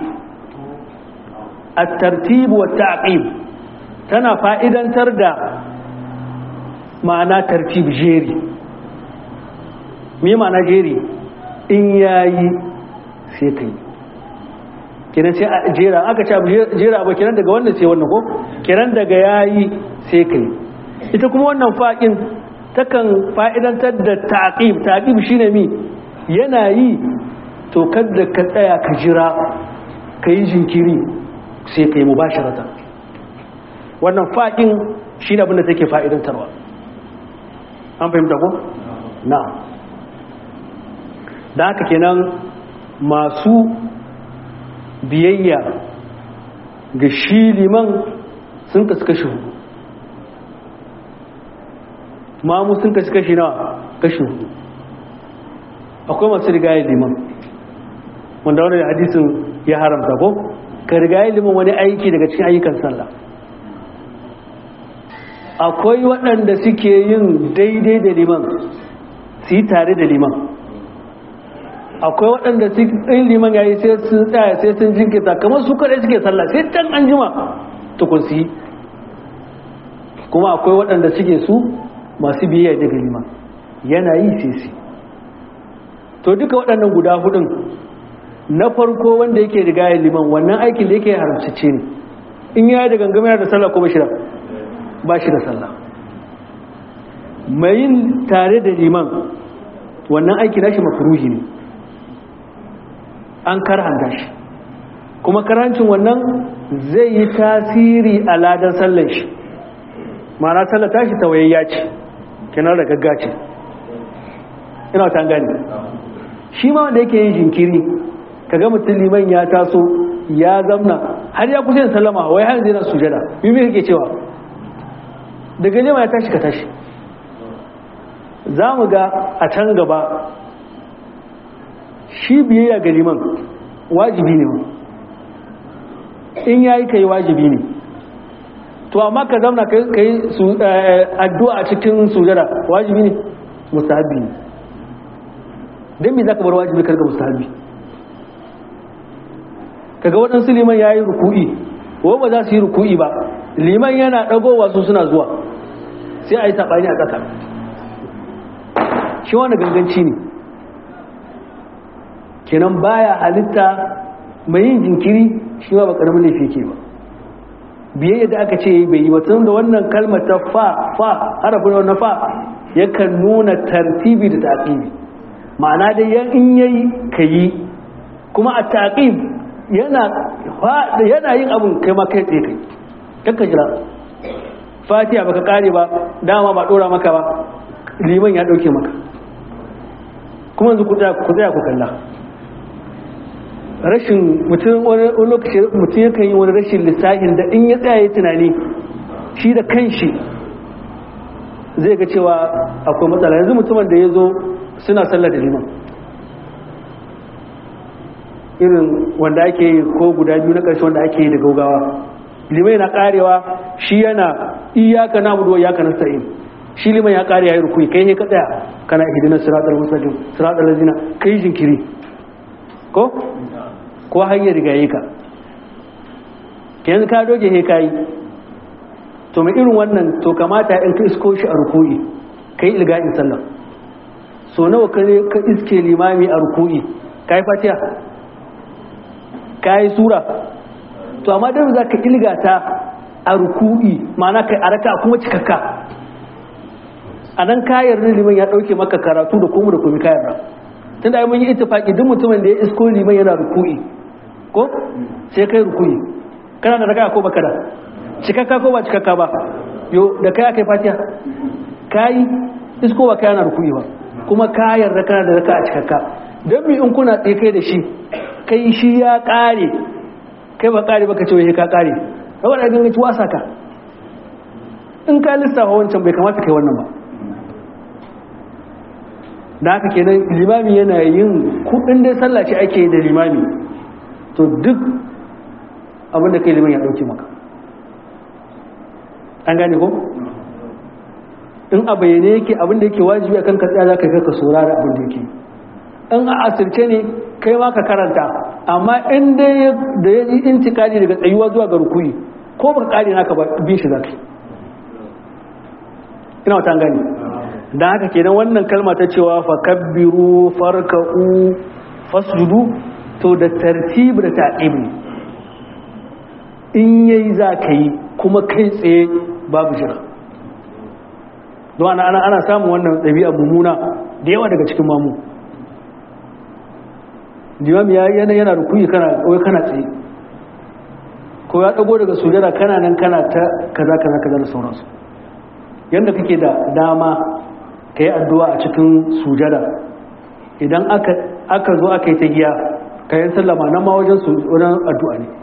a tartibu wa ta'aqib tana fa'idantar da ma'ana tartib jeri me ma'ana jeri in yayi sai kai kiran sai a jera aka ce jera ba kiran daga wannan sai wannan ko kiran daga yayi sai kai ita kuma wannan fa'in takan fa'idantar da ta'aqib ta'aqib shine mi yana yi to kada ka tsaya ka jira ka yi jinkiri sai kai mubasharatan wannan faɗin shi ne abinda take fa'idantarwa an fahimta ko? na da haka kenan masu biyayya ga shi liman sun kasu kashi hudu mamu sun kasu kashi na kashi hudu akwai masu rigayar liman wanda wani hadisin ya haramta ko ka rigayar liman wani aiki daga cikin ayyukan sallah akwai waɗanda suke yin daidai da liman su yi tare da liman akwai waɗanda in liman ya yi sai sun tsaya sai sun jinkita kamar su kaɗai suke sallah sai can an jima tukun su yi kuma akwai waɗanda suke su masu biyayya daga liman yana yi sai su to duka waɗannan guda hudun na farko wanda yake riga ya liman wannan aikin da yake haramcice ne in ya da gangamar da sallah ko ba shi da ba shi da sallah mai yin tare da liman wannan aiki nashi makruhi ne an karhanta shi kuma karancin wannan zai yi tasiri a ladan sallan shi ma'ana sallar tashi tawayayya ce kenan da gaggace ina ta gani shi ma wanda yake yin jinkiri kaga mutum liman ya taso ya zamna har ya kusa yin sallama wai har zai na sujada mimi kake cewa daga lima ya tashi ka tashi za mu ga a can gaba shi biyayya ga liman wajibi ne in yayi kai wajibi ne to amma ka zauna ka yi addu'a a cikin sujada wajibi ne mustahabi ne don me za ka bar wajibi karga mustahabi kaga waɗansu liman ya yi ruku'i ko ba za su yi ruku'i ba liman yana ɗagowa su suna zuwa sai a yi saɓani a ƙasa shi wani ganganci ne kenan baya halitta mai yin jinkiri shi ma ba ƙaramin laifi ke ba biyayya da aka ce bai yi batun da wannan kalmar ta fa fa harafin na fa yakan nuna tartibi da taqibi ma'ana dai yan in yayi kayi kuma a taqib yana yana yin abun kai ma kai tsaye kai kanka jira fatiha baka kare ba dama ba dora maka ba liman ya dauke maka kuma yanzu ku tsaya ku tsaya ku kalla rashin mutum wani lokaci mutum yakan yi wani rashin lissafin da in ya tsaya tunani shi da kanshi zai ga cewa akwai matsala yanzu mutumin da ya zo suna sallar da liman irin wanda ake yi ko guda biyu na ƙarshe wanda ake yi da gaugawa liman yana karewa shi yana iyaka na buduwa iyaka na sa'in shi liman ya kare ya yi rukui kai ne ka tsaya kana hidinar siratar musulun siratar lazina kai jinkiri ko ko hanyar rigaye ka yanzu ka doge he kayi to mai irin wannan to kamata in ka isko shi a ruku'i kai ilga'in sallah so nawa ka ka iske limami a ruku'i kai fatiha kai sura to amma dan za ka ilgata a ruku'i ma'ana kai a raka kuma cikakka a nan kayar liman ya dauke maka karatu da kuma da kuma kayar ra tunda ai mun yi ittifaki duk mutumin da ya isko liman yana ruku'i ko sai kai ruku'i kana da raka ko baka da cikakka ko ba cikakka ba yo da kai aka yi fatiha kai isko ba kai yana ruku'i ba kuma kayar da kana da raka a cikakka don mi in kuna tsaye kai da shi kai shi ya kare kai ba kare baka ce wai ka kare kawai da ganin wasa ka in ka lissafa wancan bai kamata kai wannan ba da haka kenan limami yana yin kudin dai sallah ce ake da limami to duk abin da kai liman ya dauke maka an gane ko in a bayyane yake abin da yake wajibi akan ka tsaya za ka ka saurara abin da yake in a asirce ne kai ma ka karanta amma in dai da ya yi intikali daga tsayuwa zuwa ga rukuni ko baka kare naka ba bin shi zaka ina wata gani dan haka kenan wannan kalma ta cewa fa kabbiru farka'u fasjudu to da tartib da ta'ib ne in yayi zaka yi kuma kai tsaye babu jira don ana ana ana samun wannan ɗabi'a mummuna da yawa daga cikin mamu limam ya yana yana rukuyi kana wai kana tsaye ko ya dago daga sujada kana nan kana ta kaza kaza kaza da sauransu yanda kake da dama ka yi addu'a a cikin sujada idan aka aka zo aka yi ta giya ka yi sallama nan ma wajen wajen addu'a ne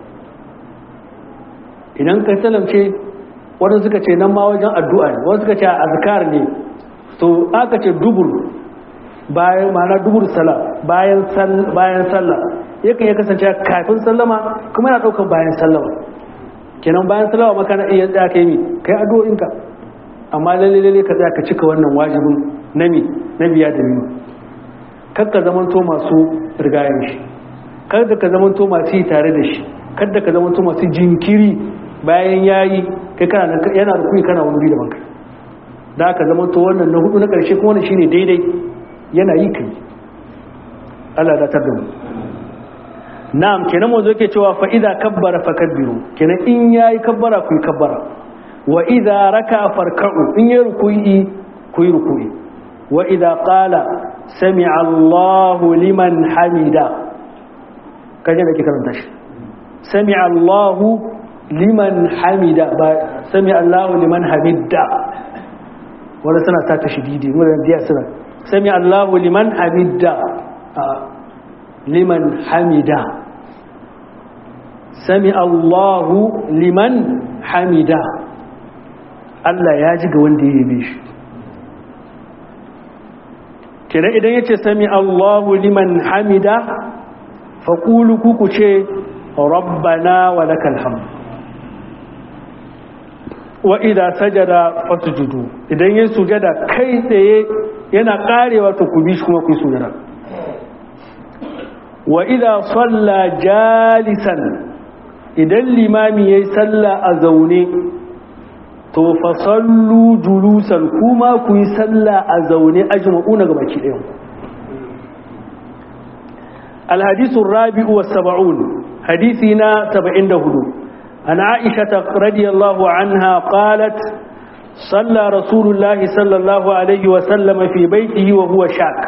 idan ka salamce wadanda suka ce nan ma wajen addu'a ne wadanda suka ce a azkar ne to aka ce dubur bayan ma'ana dubur sala bayan bayan sallah yakan ya kasance kafin sallama kuma yana daukan bayan sallama kenan bayan sallama maka na iya tsaya kai mi kai addu'o'inka amma lalle lalle ka tsaya ka cika wannan wajibin nami na biya da nima kar ka zamanto masu rigayen shi kar da ka zamanto masu yi tare da shi kar da ka zamanto masu jinkiri bayan yayi kai kana yana rukuni kana wani da banka da aka zamanto wannan na hudu na karshe kuma wannan shine daidai yana yi kai Allah da tar da mu na'am kenan manzo yake cewa fa idza kabbara fakabbiru kenan in yayi kabbara ku yi kabbara wa idza raka'a farka'u in yayi ruku'i ku yi ruku'i wa idza qala sami'a Allahu liman hamida kaje da ke karanta shi sami'a Allahu liman hamida ba sami'a Allahu liman hamida wanda suna ta tashdidi wanda biya suna sami'a Allahu liman hamida liman hamida sami Allahu liman hamida Allah ya ji ga wanda ya yabe shi kira idan ya ce sami Allahu liman hamida faƙulu kuku ce rabbana wa lakal hamd wa idan sajada fasujudu idan ya sujada kai tsaye yana karewa to ku bi shi kuma ku yi sujada wa idan salla jalisan idan limami ya yi salla a zaune to fa sallu julusan kuma ku yi salla a zaune ajma'una ga baki ɗayan الحديث الرابع والسبعون حديثنا سبعين دهدو عن عائشة رضي الله عنها قالت صلى رسول الله صلى الله عليه وسلم في بيته وهو شاك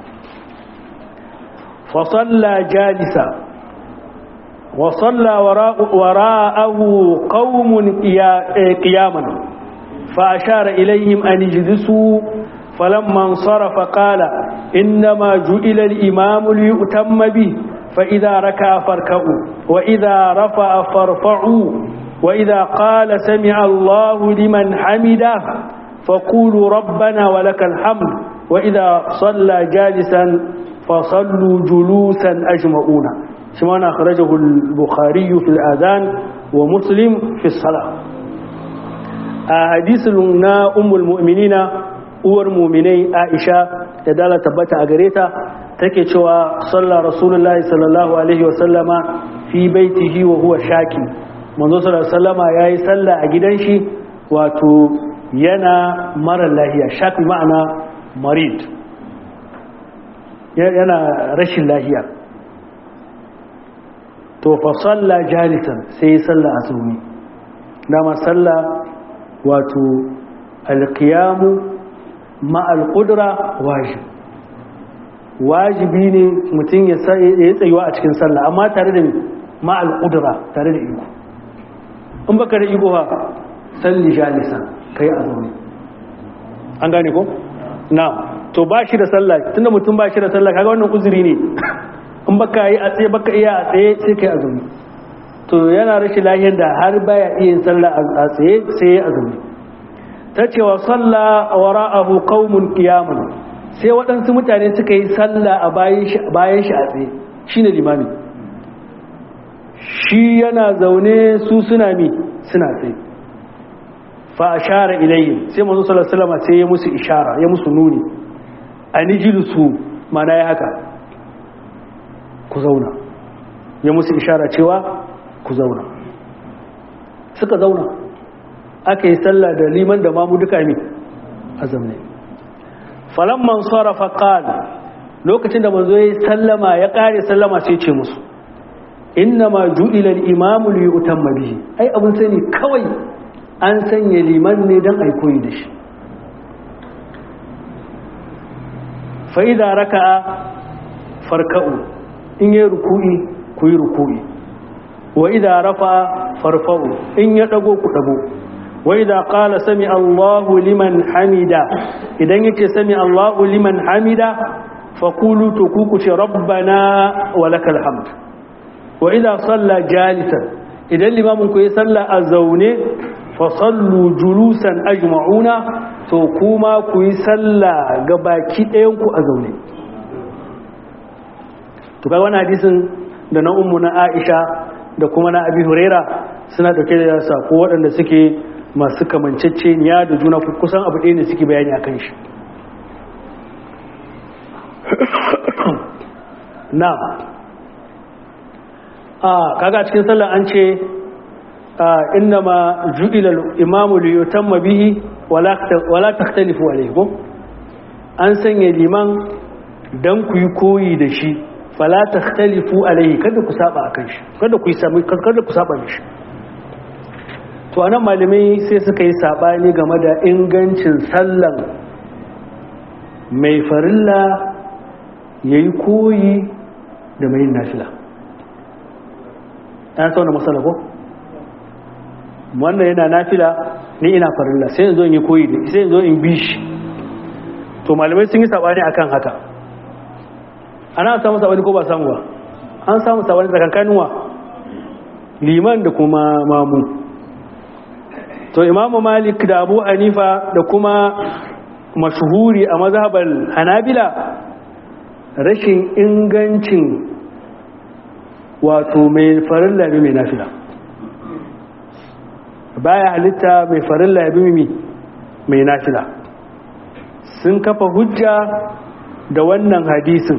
فصلى جالسا وصلى وراء وراءه قوم قياما فأشار إليهم أن يجلسوا فلما انصرف قال إنما جئل الإمام ليؤتم به فإذا ركع فاركعوا وإذا رفع فارفعوا وإذا قال سمع الله لمن حمده فقولوا ربنا ولك الحمد وإذا صلى جالسا فصلوا جلوسا أجمعون شمان أخرجه البخاري في الآذان ومسلم في الصلاة حديث لنا أم المؤمنين uwar muminai aisha da dala tabbata a gare ta take cewa sallar rasulullahi sallallahu alaihi wasallama fi baitihi wa huwa shaki manzo sallallahu sallama ya yi salla a gidan shi wato yana mara lahiya shaki ma'ana marid yana rashin lahiya to fa salla jalisan sai ya salla a tsumi dama salla wato alkiyamu ma'al ƙudura wajib wajibi ne mutum ya tsayuwa a cikin sallah amma tare da ma'al ƙudura tare da iko in baka da iko ha salli jalisan kai a zaune an gane ko? na to ba shi da sallah tunda mutum ba shi da sallah kaga wannan uzuri ne in baka yi a tsaye baka iya a tsaye sai kai a zaune to yana rashin lahiyar da har baya iya yin sallah a tsaye sai ya a zaune ta ce wa salla wara'ahu qaumun qiyamun sai waɗansu mutane suka yi salla a bayan shi a tsaye shine limami shi yana zaune su suna mi suna tsaye fa ashara ilayhi sai manzo sallallahu alaihi wasallam sai ya musu ishara ya musu nuni anijlisu mana ya haka ku zauna ya musu ishara cewa ku zauna suka zauna aka yi sallah da liman da mamu duka ne a zamne falamman sarrafa qala lokacin da manzo ya sallama ya kare sallama sai ce musu inna ma ju'ila al-imamu li yutamma bihi ai abun sani kawai an sanya liman ne dan ai koyi da shi fa idza raka'a farka'u in yi ruku'i ku yi ruku'i wa idza rafa'a farfa'u in ya dago ku dago وإذا قال سمع الله لمن حمدا إذا يكي سمع الله لمن حمدا فقولوا تكوكش ربنا ولك الحمد وإذا صلى جالسا إذا الإمام كي صلى أزوني فصلوا جلوسا أجمعون تكوما كي صلى قباكي أيونكو أزوني tukai wani hadisin da na ummu na aisha da kuma na abi huraira suna dauke da sako waɗanda suke masu kamanceceniya da juna kusan abu ɗaya ne suke bayani a kan shi na a kaga cikin sallah an ce inna ma ju'ila imamu li yutamma bihi wala takhtalifu alayhi ko an sanya liman dan ku yi koyi da shi fala takhtalifu alaihi kada ku saba akan shi kada ku sami kada ku saba mishi to anan malamai sai suka yi sabani game da ingancin sallan mai farilla yayi koyi da mai nafila an sauna matsala ko wannan yana nafila ni ina farilla sai yanzu in yi koyi da sai yanzu in bi shi to malamai sun yi sabani akan haka ana samu sabani ko ba samu ba an samu sabani tsakankanin wa liman da kuma mamu to imamu malik da abu hanifa da kuma mashuhuri a mazhabar hanabila rashin ingancin wato mai farilla ne mai nafila baya halitta mai farilla ya bi mai nafila sun kafa hujja da wannan hadisin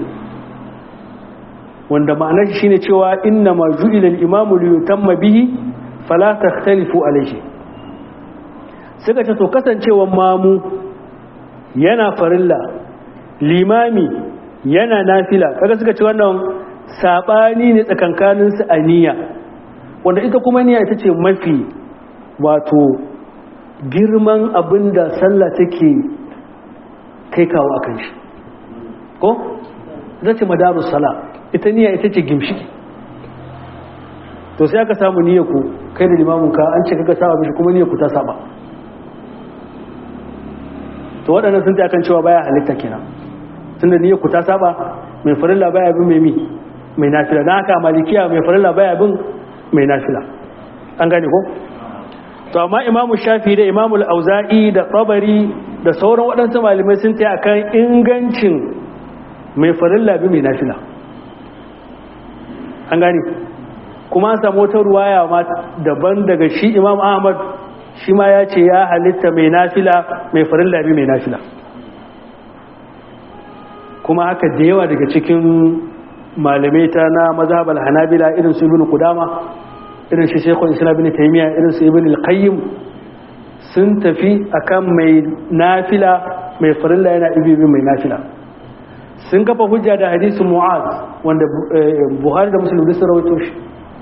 wanda ma'anar shi ne cewa inna ma ju'ila al-imamu li yutamma bihi fala takhtalifu alayhi suka ce to kasancewan mamu yana farilla limami yana nafila kaga suka ce wannan sabani ne tsakankanin su aniya wanda ita kuma niyya ita ce mafi wato girman abinda sallah take kai kawo akan shi ko zace madarus sala ita niyya ita ce gimshiki to sai aka samu niyyar ku kai da limamin ka an ce kaga saba mishi kuma niyyar ku ta saba to waɗannan sun ta akan cewa baya halitta kenan tunda niyyar ku ta saba mai farilla baya bin mai mi mai nafila dan haka malikiya mai farilla baya bin mai nafila an gane ko to amma imamu shafi da imamu al-auza'i da tabari da sauran waɗansu malamai sun ta akan ingancin mai farilla bi mai nafila an gane kuma an samu wata ruwaya ma daban daga shi imam ahmad shi ma ya ce ya halitta mai nafila mai farin labi mai nafila kuma haka da yawa daga cikin malamai ta na mazhabar hanabila irin su ibn kudama irin shi shekul islam ibn taymiya irin su ibn al-qayyim sun tafi akan mai nafila mai farilla yana ibi mai nafila sun kafa hujja da hadisin mu'az wanda buhari da musulun sun rawaito shi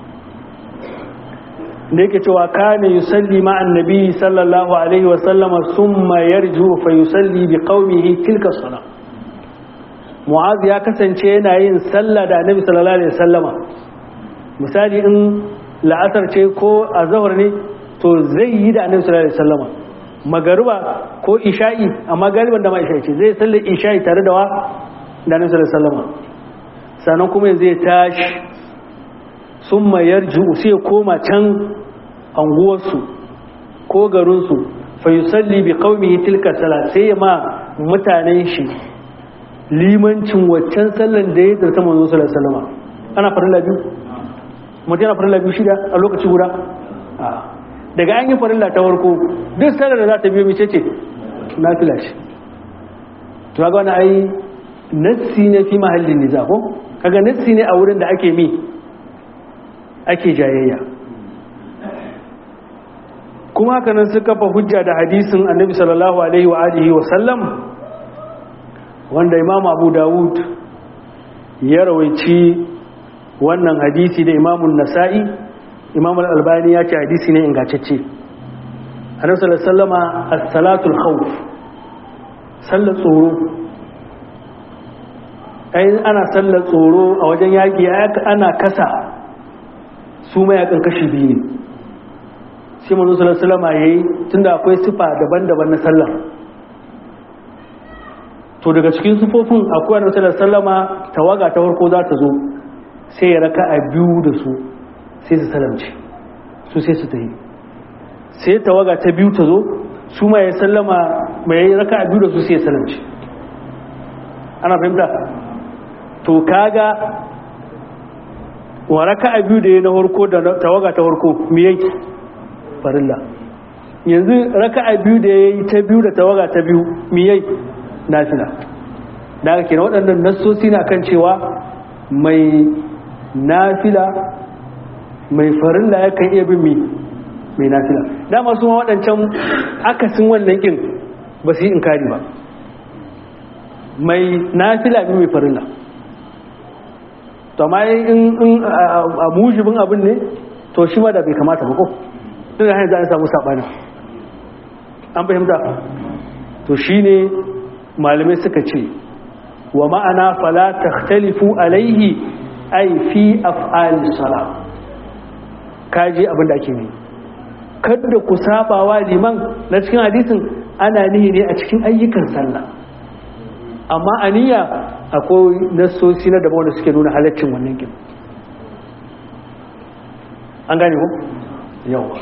da yake cewa kane yusalli ma annabi sallallahu alaihi wa sallama summa yarju fa yusalli bi qaumihi tilka sala mu'az ya kasance yana yin sallah da annabi sallallahu alaihi wa sallama misali in la'asar ce ko azhar ne to zai yi da annabi sallallahu alaihi wa sallama magariba ko isha'i amma galiban da ma isha'i ce zai sallar isha'i tare da wa da nabi sallallahu alaihi sannan kuma zai tashi sun mayar sai ya koma can anguwarsu ko garinsu fa yusalli bi qaumihi tilka salat sai ma mutanen shi limancin waccan sallan da ya zarta manzo sallallahu alaihi wasallam ana farilla biyu mutum yana farilla biyu shida a lokaci guda daga an yi farilla ta farko duk sallar da za ta biyo mace ce nafila ce to ga wani ai nassi ne fi mahallin niza ko kaga nassi ne a wurin da ake mi ake jayayya kuma haka nan suka fa hujja da hadisin annabi sallallahu alaihi wa alihi wa sallam wanda imam abu dawud ya rawaici wannan hadisi da imamun nasa'i imam al-albani ya ce hadisi ne ingantacce annabi sallallahu alaihi wasallama as-salatul khawf sallar tsoro ai ana sallar tsoro a wajen yaƙi ana kasa su mayakan kashi biyu ne sai manzo sallallahu alaihi wasallam yayi tunda akwai sifa daban-daban na sallar to daga cikin sifofin akwai annabi sallallahu alaihi wasallama tawaga ta farko za ta zo sai ya raka a biyu da su sai su salamce su sai su tayi sai tawaga ta biyu ta zo su ma ya sallama mai raka a biyu da su sai ya salamce ana fahimta to kaga wa raka a biyu da ya na harko da tawaga ta harko mi yake farilla yanzu raka a biyu da ya yi ta biyu da tawaga ta biyu mi yake nafila da aka kira waɗannan nassosi na kan cewa mai nafila mai farilla ya kan iya bin mi mai nafila dama su waɗancan akasin wannan kin ba su yi inkari ba mai nafila bi mai farilla to amma in a mujibin abin ne to shi ma da bai kamata ba ko duk da hanyar za a samu saɓani an fahimta to shi ne malamai suka ce wa ma'ana fala takhtalifu alaihi ai fi af'ali sala kaji abin da ake yi kada ku saba wa liman na cikin hadisin ana nihi ne a cikin ayyukan sallah amma aniya akwai nassosi na daban da suke nuna halaccin wannan kin an gane ku yawa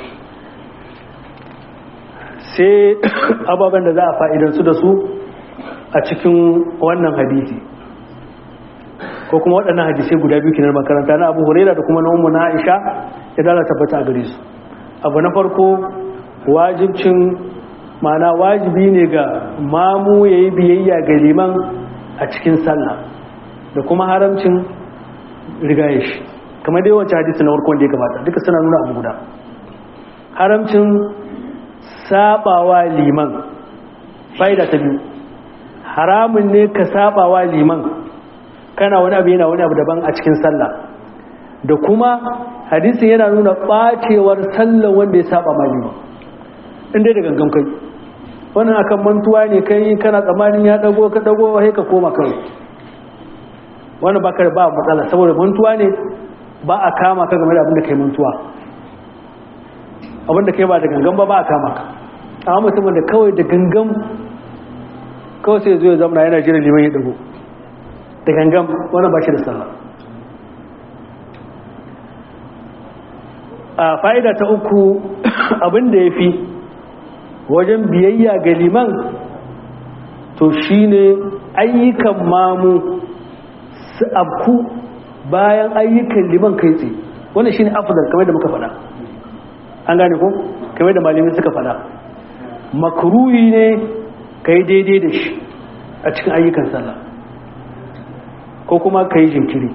sai ababen da za a fa'idansu da su a cikin wannan hadisi ko kuma waɗannan hadisai guda biyu kinar makaranta na abu huraira da kuma na umu na aisha ya dala tabbata a gare su abu na farko wajibcin mana wajibi ne ga mamu ya yi biyayya ga liman a cikin sallah da kuma haramcin rigaye shi kamar dai wancan hadisi na farko da ya gabata duka suna nuna abu guda haramcin sabawa liman fa'ida ta biyu haramun ne ka sabawa liman kana wani abu yana wani abu daban a cikin sallah da kuma hadisin yana nuna bacewar sallah wanda ya saba ma liman inda da gangan kai wannan akan mantuwa ne kai kana tsammanin ya dago ka dago sai ka koma kai wannan ba ka ba matsala saboda mantuwa ne ba a kama ka game da abin da kai mantuwa abin da kai ba da gangan ba ba a kama ka amma mutumin da kawai da gangan kawai sai zo ya zama yana jiran liman ya dago da gangan wannan ba shi da sallah a fa'ida ta uku abin da ya fi wajen biyayya ga liman to shine ayyukan mamu su abku bayan ayyukan liman kai tsaye wannan shine afdal kamar da muka faɗa an gane ko kamar da malamin suka faɗa makruhi ne kai daidai da shi a cikin ayyukan sallah ko kuma kai jinkiri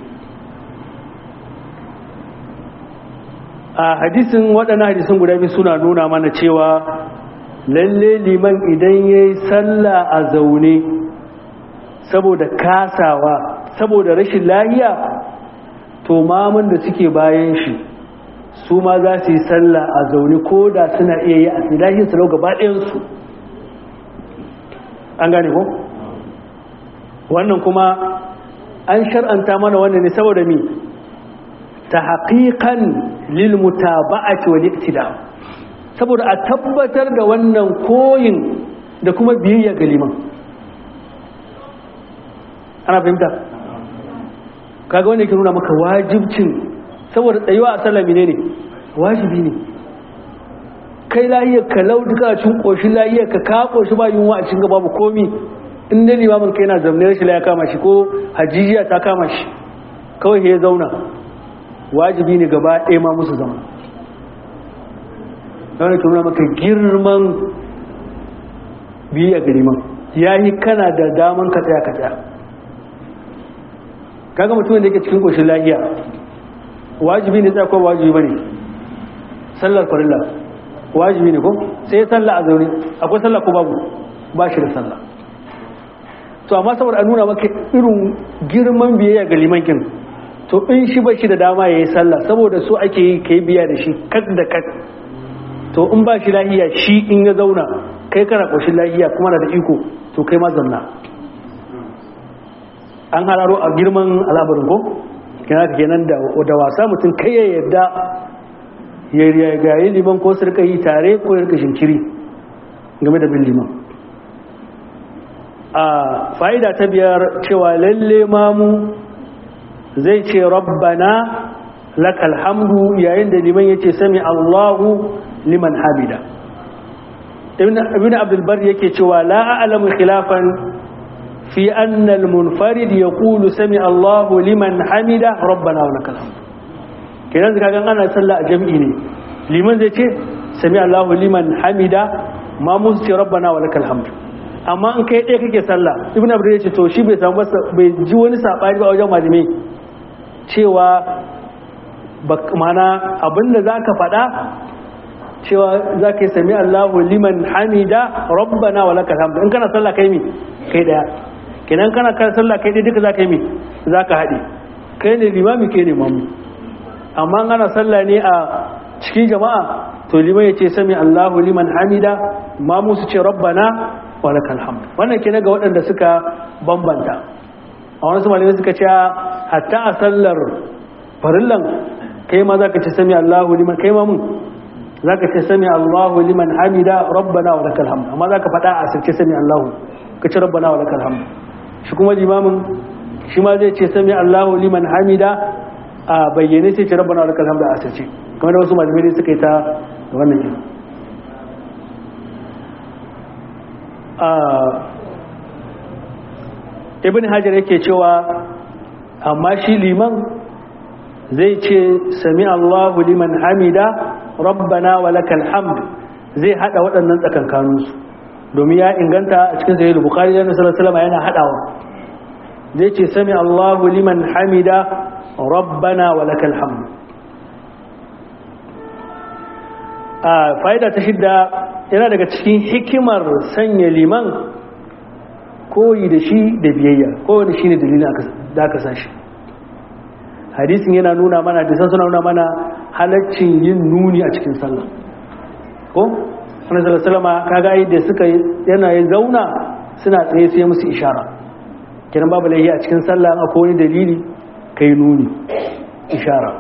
a hadisin waɗannan hadisin guda biyu suna nuna mana cewa lalle liman idan ya yi sallah a zaune saboda kasawa saboda rashin lahiya to mamun da suke bayan shi su ma za su yi sallah a zaune ko da suna iya yi a tsilahin salau gaba ɗayansu an gane ko wannan kuma an shar'anta mana wannan ne saboda mi ta haƙiƙan lilmutaba'ati wal iktida saboda a tabbatar da wannan koyin da kuma biyayya ga liman ana fahimta kaga wanda yake nuna maka wajibcin saboda tsayuwa a sallami ne ne wajibi ne kai lahiyar ka lau duka a cikin ƙoshin lahiyar ka ka ƙoshi ba yunwa a cikin babu komi in da limamin kai na zamne rashin ya kama shi ko hajijiya ta kama shi kawai ya zauna wajibi ne gaba ɗaya ma musu zama wani ke nuna maka girman biya ga liman ya yi kana da daman ka tsaya ka tsaya kaga mutumin da yake cikin ƙoshin lahiya wajibi ne tsaya ko wajibi ba ne sallar farilla wajibi ne ko sai sallah a zaune akwai sallah ko babu ba shi da sallah to amma saboda a nuna maka irin girman biyayya ga limankin to in shi ba shi da dama ya yi sallah saboda so ake yi ka yi biya da shi kak da kak to in ba shi lahiya shi in ya zauna kai kana ƙoshin lahiya kuma na da iko to kai ma zamna an hararo a girman al'amarin ko kenan da wasa mutum kai ya yarda ya gayi liman ko su rika yi tare ko ya rika shinkiri game da bin liman a fa'ida ta biyar cewa lalle mamu zai ce rabbana lakal hamdu yayin da liman ya ce sami allahu liman hamida ibn abdulbar yake cewa la'alamu khilafan fi annal munfarid ya kulu sami allahu liman hamida rabbana wa lakal hamdu kenan zaka gan ana sallah a jami'i ne liman zai ce sami Allahu liman hamida ma musu ce rabbana wa lakal hamd amma in kai ɗaya kake sallah ibnu abdul ya ce to shi bai samu bai ji wani sabani ba wajen malamai cewa mana abinda zaka faɗa cewa zaka yi sami Allahu liman hamida rabbana wa lakal hamd in kana sallah kai mi kai ɗaya kenan kana kan sallah kai ɗaya duka zaka yi mi zaka haɗe kai ne limami kai ne mamu amma ana sallah ne a cikin jama'a to liman ya ce sami Allahu liman hamida mamu su ce rabbana wa lakal hamd wannan kenan ga waɗanda suka bambanta a wani su malamai suka ce hatta a sallar farillan kai ma zaka ce sami Allahu liman kai ma mun zaka ce sami Allahu liman hamida rabbana wa lakal hamd amma zaka faɗa a sirce sami Allahu ka ce rabbana wa lakal hamd shi kuma limamin shi ma zai ce sami Allahu liman hamida a bayyane sai ce rabbana wa lakal hamd a sirce kamar da wasu malamai suka yi ta da wannan yin ibn hajar yake cewa amma shi liman zai ce sami Allahu liman hamida rabbana wa lakal hamd zai hada waɗannan tsakankaninsu domin ya inganta a cikin sahih bukhari da sallallahu yana hadawa zai ce sami Allahu liman hamida rabbana wa lakal hamd a fa'ida ta shidda yana daga cikin hikimar sanya liman koyi da shi da biyayya kowane shi ne dalilin da aka sa shi hadisin yana nuna mana da suna nuna mana halaccin yin nuni a cikin sallah ko wani salasalama kaga yi da suka yana yin zauna suna tsaye sai musu ishara kiran babu laihi a cikin sallah akwai wani dalili kai nuni ishara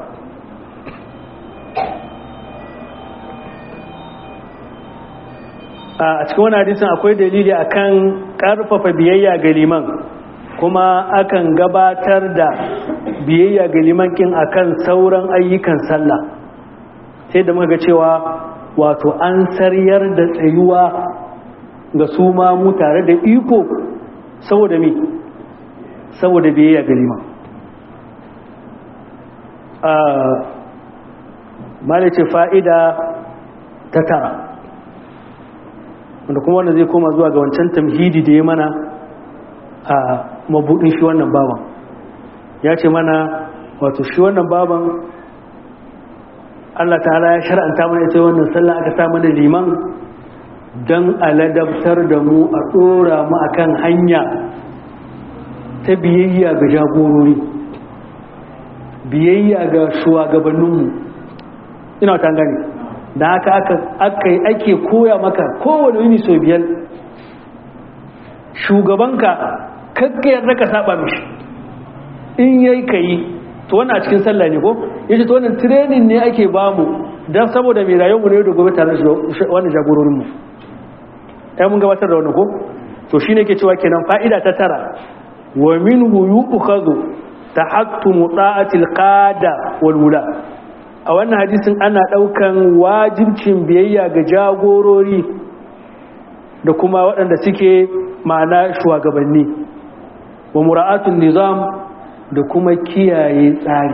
a cikin wani hadisin akwai dalili akan karfafa biyayya ga liman kuma akan gabatar da biyayya ga liman kin akan sauran ayyukan sallah sai da muka ga cewa wato an saryar da tsayuwa ga su ma mu tare da iko saboda me saboda biyayya ga liman a malice fa'ida ta tara wanda kuma wanda zai koma zuwa ga wancan tamhidi da ya mana a mabudin shi wannan baban ya ce mana wato shi wannan baban Allah ta'ala ya shar'anta mana ita wannan sallah aka sa mana liman don aladabtar da mu a ɗora mu akan hanya ta biyayya ga jagorori biyayya ga shugabanninmu ina ta gani da haka aka ake koya maka kowane yini sau biyar shugabanka kakka yarda ka saba mishi in yayi ka yi to wannan a cikin sallah ne ko yace to wannan training ne ake bamu dan saboda mai rayuwar mu ne da gobe tare da wannan jagororin mu ai mun gabatar da wannan ko to shine yake cewa kenan fa'ida ta tara wa minhu yu'khadhu tahattumu ta'atil qada wal wula a wannan hadisin ana daukan wajibcin biyayya ga jagorori da kuma waɗanda suke ma'ana shugabanni wa mura'atun nizam da kuma kiyaye tsari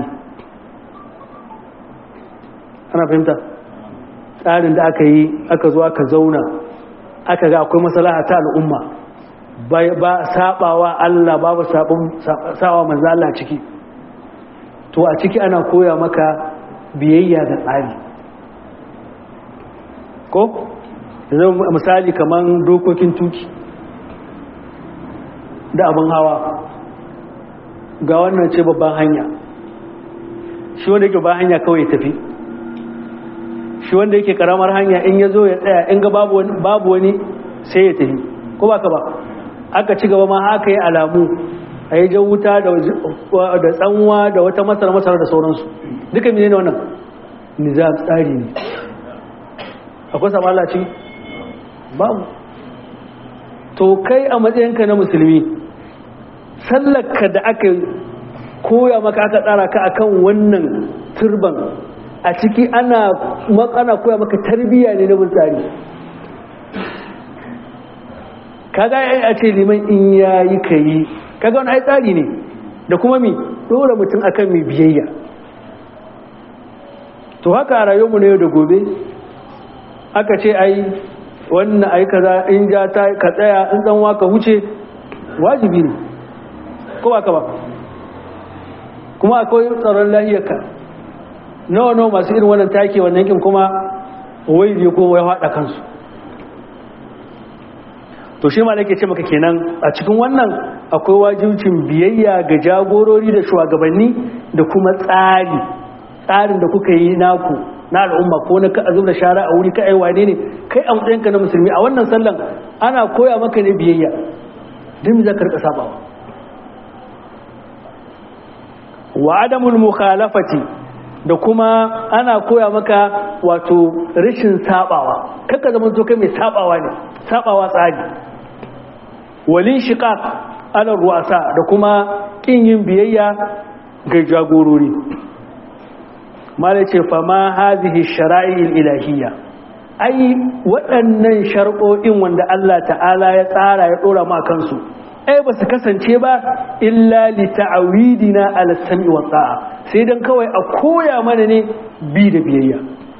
ana fahimta tsarin da aka yi aka zo aka zauna aka ga akwai maslaha ta al'umma ba sabawa Allah babu sawa manzo Allah ciki to a ciki ana koya maka biyayya da tsari ko yanzu misali kaman dokokin tuki da abin hawa ga wannan ce babban hanya shi wanda yake babban hanya kawai tafi shi wanda yake karamar hanya in ya zo ya tsaya in ga babu wani sai ya tafi ko ba ka ba aka ci gaba ma haka yi alamu a yi jan wuta da tsanwa da wata masar masar da sauransu duka mene ne wannan nizam tsari ne akwai samalaci babu to kai a matsayinka na musulmi sallarka da aka koya maka aka tsara ka akan wannan turban a ciki ana ana koya maka tarbiyya ne na tsari kaga ai a ce liman in yayi kai kaga wani ai tsari ne da kuma mi dora mutum akan mai biyayya to haka a rayuwarmu na yau da gobe aka ce ai wannan ai kaza in ja ta ka tsaya in dan waka wuce wajibi ne ko ba ka ba kuma akwai tsaron lahiyarka nawa nawa masu irin wannan take wannan kin kuma wai ne ko wai hada kansu to to shi ma nake ce maka kenan a cikin wannan akwai wajibcin biyayya ga jagorori da shugabanni da kuma tsari tsarin da kuka yi naku na al'umma ko na ka da shara a wuri ka ai wane ne kai a matsayinka na musulmi a wannan sallan ana koya maka ne biyayya don za ka rika sabawa wa adamul mukhalafati da kuma ana koya maka wato rashin sabawa kaka zama to kai mai sabawa ne sabawa tsari walin shiqaq ala ruwasa da kuma kin yin biyayya ga jagorori mala ce fa ma hazihi shara'il ilahiyya ai waɗannan shar'o'in wanda Allah ta'ala ya tsara ya ɗora ma kansu ai ba su kasance ba illa li ta'awidina ala sam'i wa ta'a sai dan kawai a koya mana ne bi da biyayya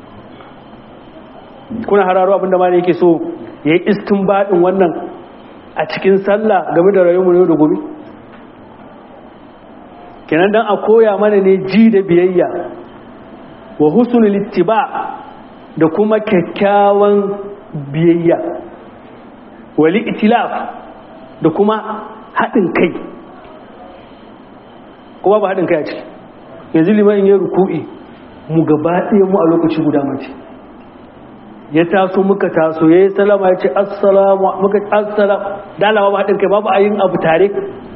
kuna hararo abinda ma yake so yayi istinbadin wannan a cikin sallah game da rayuwar yau da gobe kenan dan a koya mana ne ji da biyayya wa husnul ittiba da kuma kyakkyawan biyayya wali itilaf da kuma haɗin kai kuma ba haɗin kai a ciki yanzu liman yin ruku'i mu gaba ɗaya mu a lokaci guda mace ya taso muka taso ya yi salama ya ce assalamu muka assalam dalawa ba haɗin kai babu a yin abu tare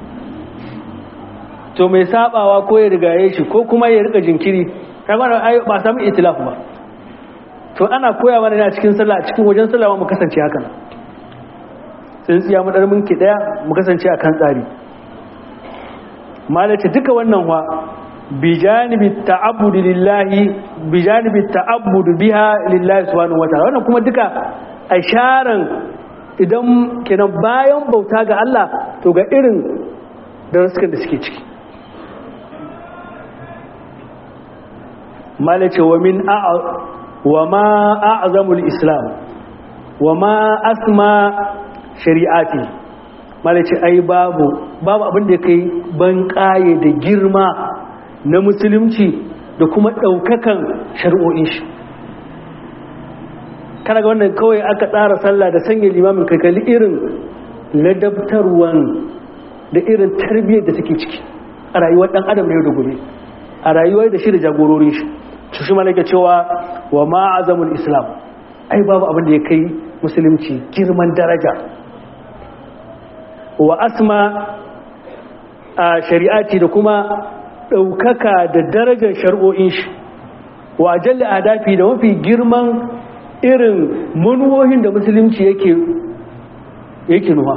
to mai sabawa ko ya rigaye shi ko kuma ya rika jinkiri ba samu itilaf ba to ana koya mana ne a cikin sallah a cikin wajen sallah mu kasance haka nan tsintsiya mu darmin ki daya mu kasance akan tsari malace duka wannan wa bijanibi ta'abbud lillahi bijanibi ta'abbud biha lillahi subhanahu wataala wannan kuma duka asharan idan kenan bayan bauta ga Allah to ga irin darasukan da suke ciki malace wa min wa ma a'zamul islam wa ma asma shari'ati malace ai babu babu abin da kai ban kaye da girma na musulunci da kuma daukakan shari'o'in shi kana ga wannan kawai aka tsara sallah da sanya limamin kakali irin ladabtarwan da irin tarbiyyar da take ciki a rayuwar dan adam yau da gobe a rayuwar da shi da jagororin shi su shi malaka cewa wa ma'azamul islam ai babu abin da ya kai musulunci girman daraja wa asma a shari'ati da kuma ɗaukaka da darajar shari'o'in shi wa jalli adafi da mafi girman irin manuwohin da musulunci yake yake nuwa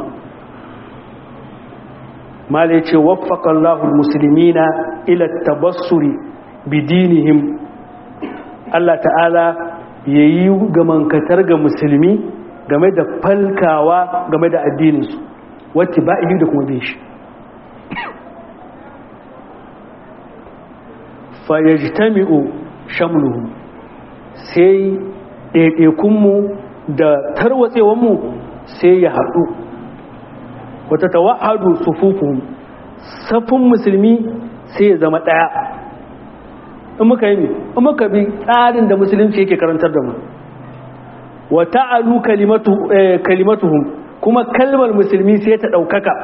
mala ya ce waffaqallahu musulmina ila tabassuri bidinihim Allah ta'ala ya yi gamankatar ga musulmi game da falkawa game da addininsu wacce ba da kuma bin shi fayyajtami'u shamluhu sai ɗaiɗaikunmu da tarwatsewanmu sai ya haɗu wata tawahadu sufufuhum safin musulmi sai ya zama ɗaya in muka yi in muka bi tsarin da musulunci yake karantar da mu wa ta'alu kalimatuhum kuma kalmar musulmi sai ta ɗaukaka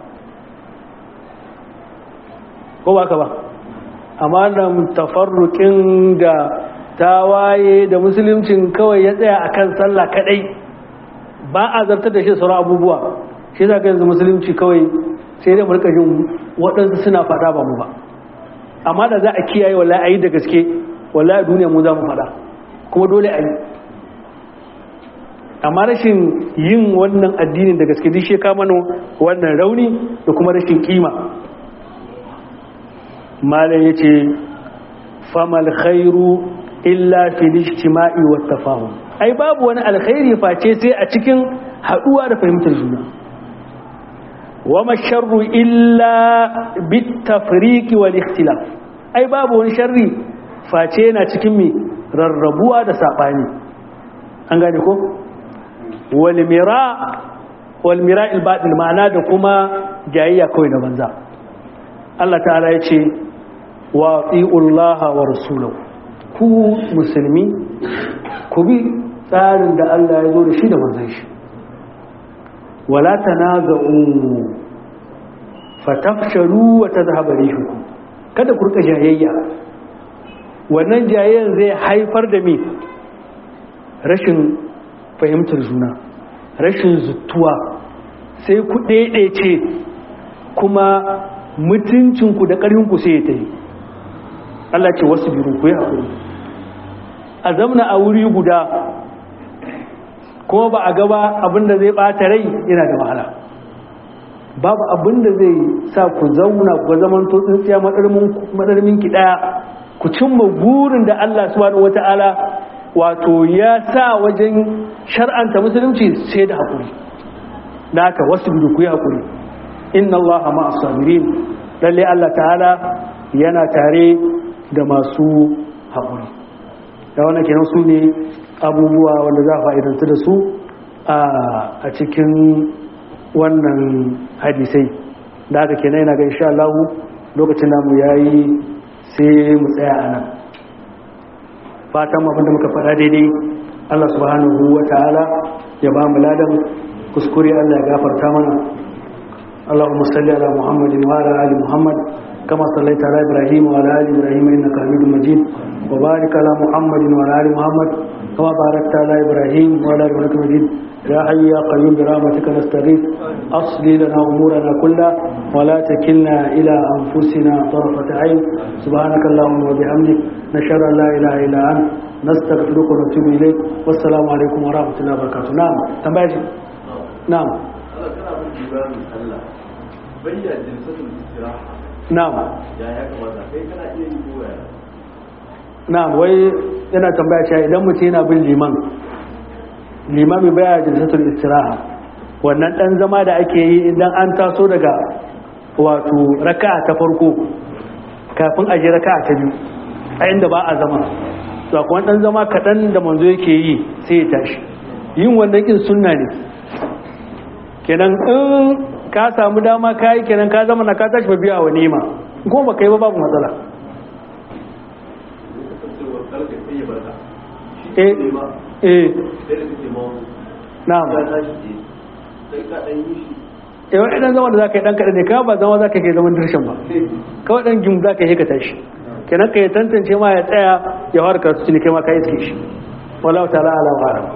ko ba ka ba amma da tafarrukin da tawaye da musuluncin kawai ya tsaya akan sallah kadai ba a zartar da shi sauran abubuwa shi za ka yanzu musulunci kawai sai dai mulka jin waɗansu suna faɗa ba mu ba amma da za a kiyaye wallahi a yi da gaske wallahi duniya mu za mu faɗa kuma dole a yi amma rashin yin wannan addinin da gaske dishe mana wannan rauni da kuma rashin kima malam ya ce famal khairu illa fil ijtima'i wat tafahum ai babu wani alkhairi face sai a cikin haduwa da fahimtar juna wama sharru illa bit tafriqi wal ikhtilaf ai babu wani sharri face yana cikin mi rarrabuwa da sabani an gane ko wal mira wal mira al batil ma'ana da kuma jayayya kawai da banza Allah ta'ala ya ce wa ati'ullaha wa rasulahu ku musulmi ku bi tsarin da Allah ya zo da shi da manzon shi wala tanaza'u fatafshalu wa tadhhabu rihukum kada ku rika jayayya wannan jayayyan zai haifar da me rashin fahimtar juna rashin zuttuwa sai ku ɗaiɗaice kuma mutuncinku da ƙarfinku sai ya ta yi Allah ce wasu biyu ku yi haƙuri a zamna a wuri guda kuma ba a gaba abinda zai ɓata rai yana da wahala babu abinda zai sa ku zauna ku zaman to tsintsiya madarmin ki ɗaya ku cimma burin da Allah subhanahu wata'ala wato ya sa wajen shar'anta musulunci sai da haƙuri da haka wasu biyu ku yi haƙuri inna Allah ma sabirin lalle Allah ta'ala yana tare da masu haƙuri da wannan kenan su ne abubuwa wanda za a fa'idanta da su a cikin wannan hadisai da haka kenan yana ga insha Allah lokacin namu yayi sai mu tsaya a nan fatan abinda muka faɗa daidai Allah subhanahu wa ta'ala ya ba mu ladan kuskure Allah ya gafarta mana اللهم صل على محمد وعلى ال محمد كما صليت على ابراهيم وعلى ال ابراهيم انك حميد مجيد وبارك على محمد وعلى ال محمد كما باركت على ابراهيم وعلى ال ابراهيم مجيد يا حي يا قيوم برحمتك نستغيث اصلي لنا امورنا كلها ولا تكلنا الى انفسنا طرفه عين سبحانك اللهم وبحمدك نشهد ان لا اله الا انت نستغفرك ونتوب اليك والسلام عليكم ورحمه الله وبركاته نعم تنبأ نعم bayyana jinsatul istiraha na'am ya ya kamata kai kana iya yi koya na'am wai yana tambaya cewa idan mutum yana bin liman limami baya jinsatul istiraha wannan dan zama da ake yi idan an taso daga wato raka'a ta farko kafin a je raka'a ta biyu a inda ba a zama to akwai dan zama kaɗan da manzo yake yi sai ya tashi yin wannan kin sunna ne kenan in ka samu dama ka yi kenan ka zama na ka tashi ba biya wa nema ko ba kai ba babu matsala kasancewar karka sai ya barka eh ne ma eh sai da kake mawu na'am ya tashi ne sai ka dan yi shi eh wani dan zama da zaka yi dan kaɗan ne ka ba zama zaka kai zaman dirshan ba kawai dan gim zaka yi ka tashi kenan ka yi tantance ma ya tsaya ya fara karatu ne kai ma ka yi shi wallahu ta'ala ala wa alam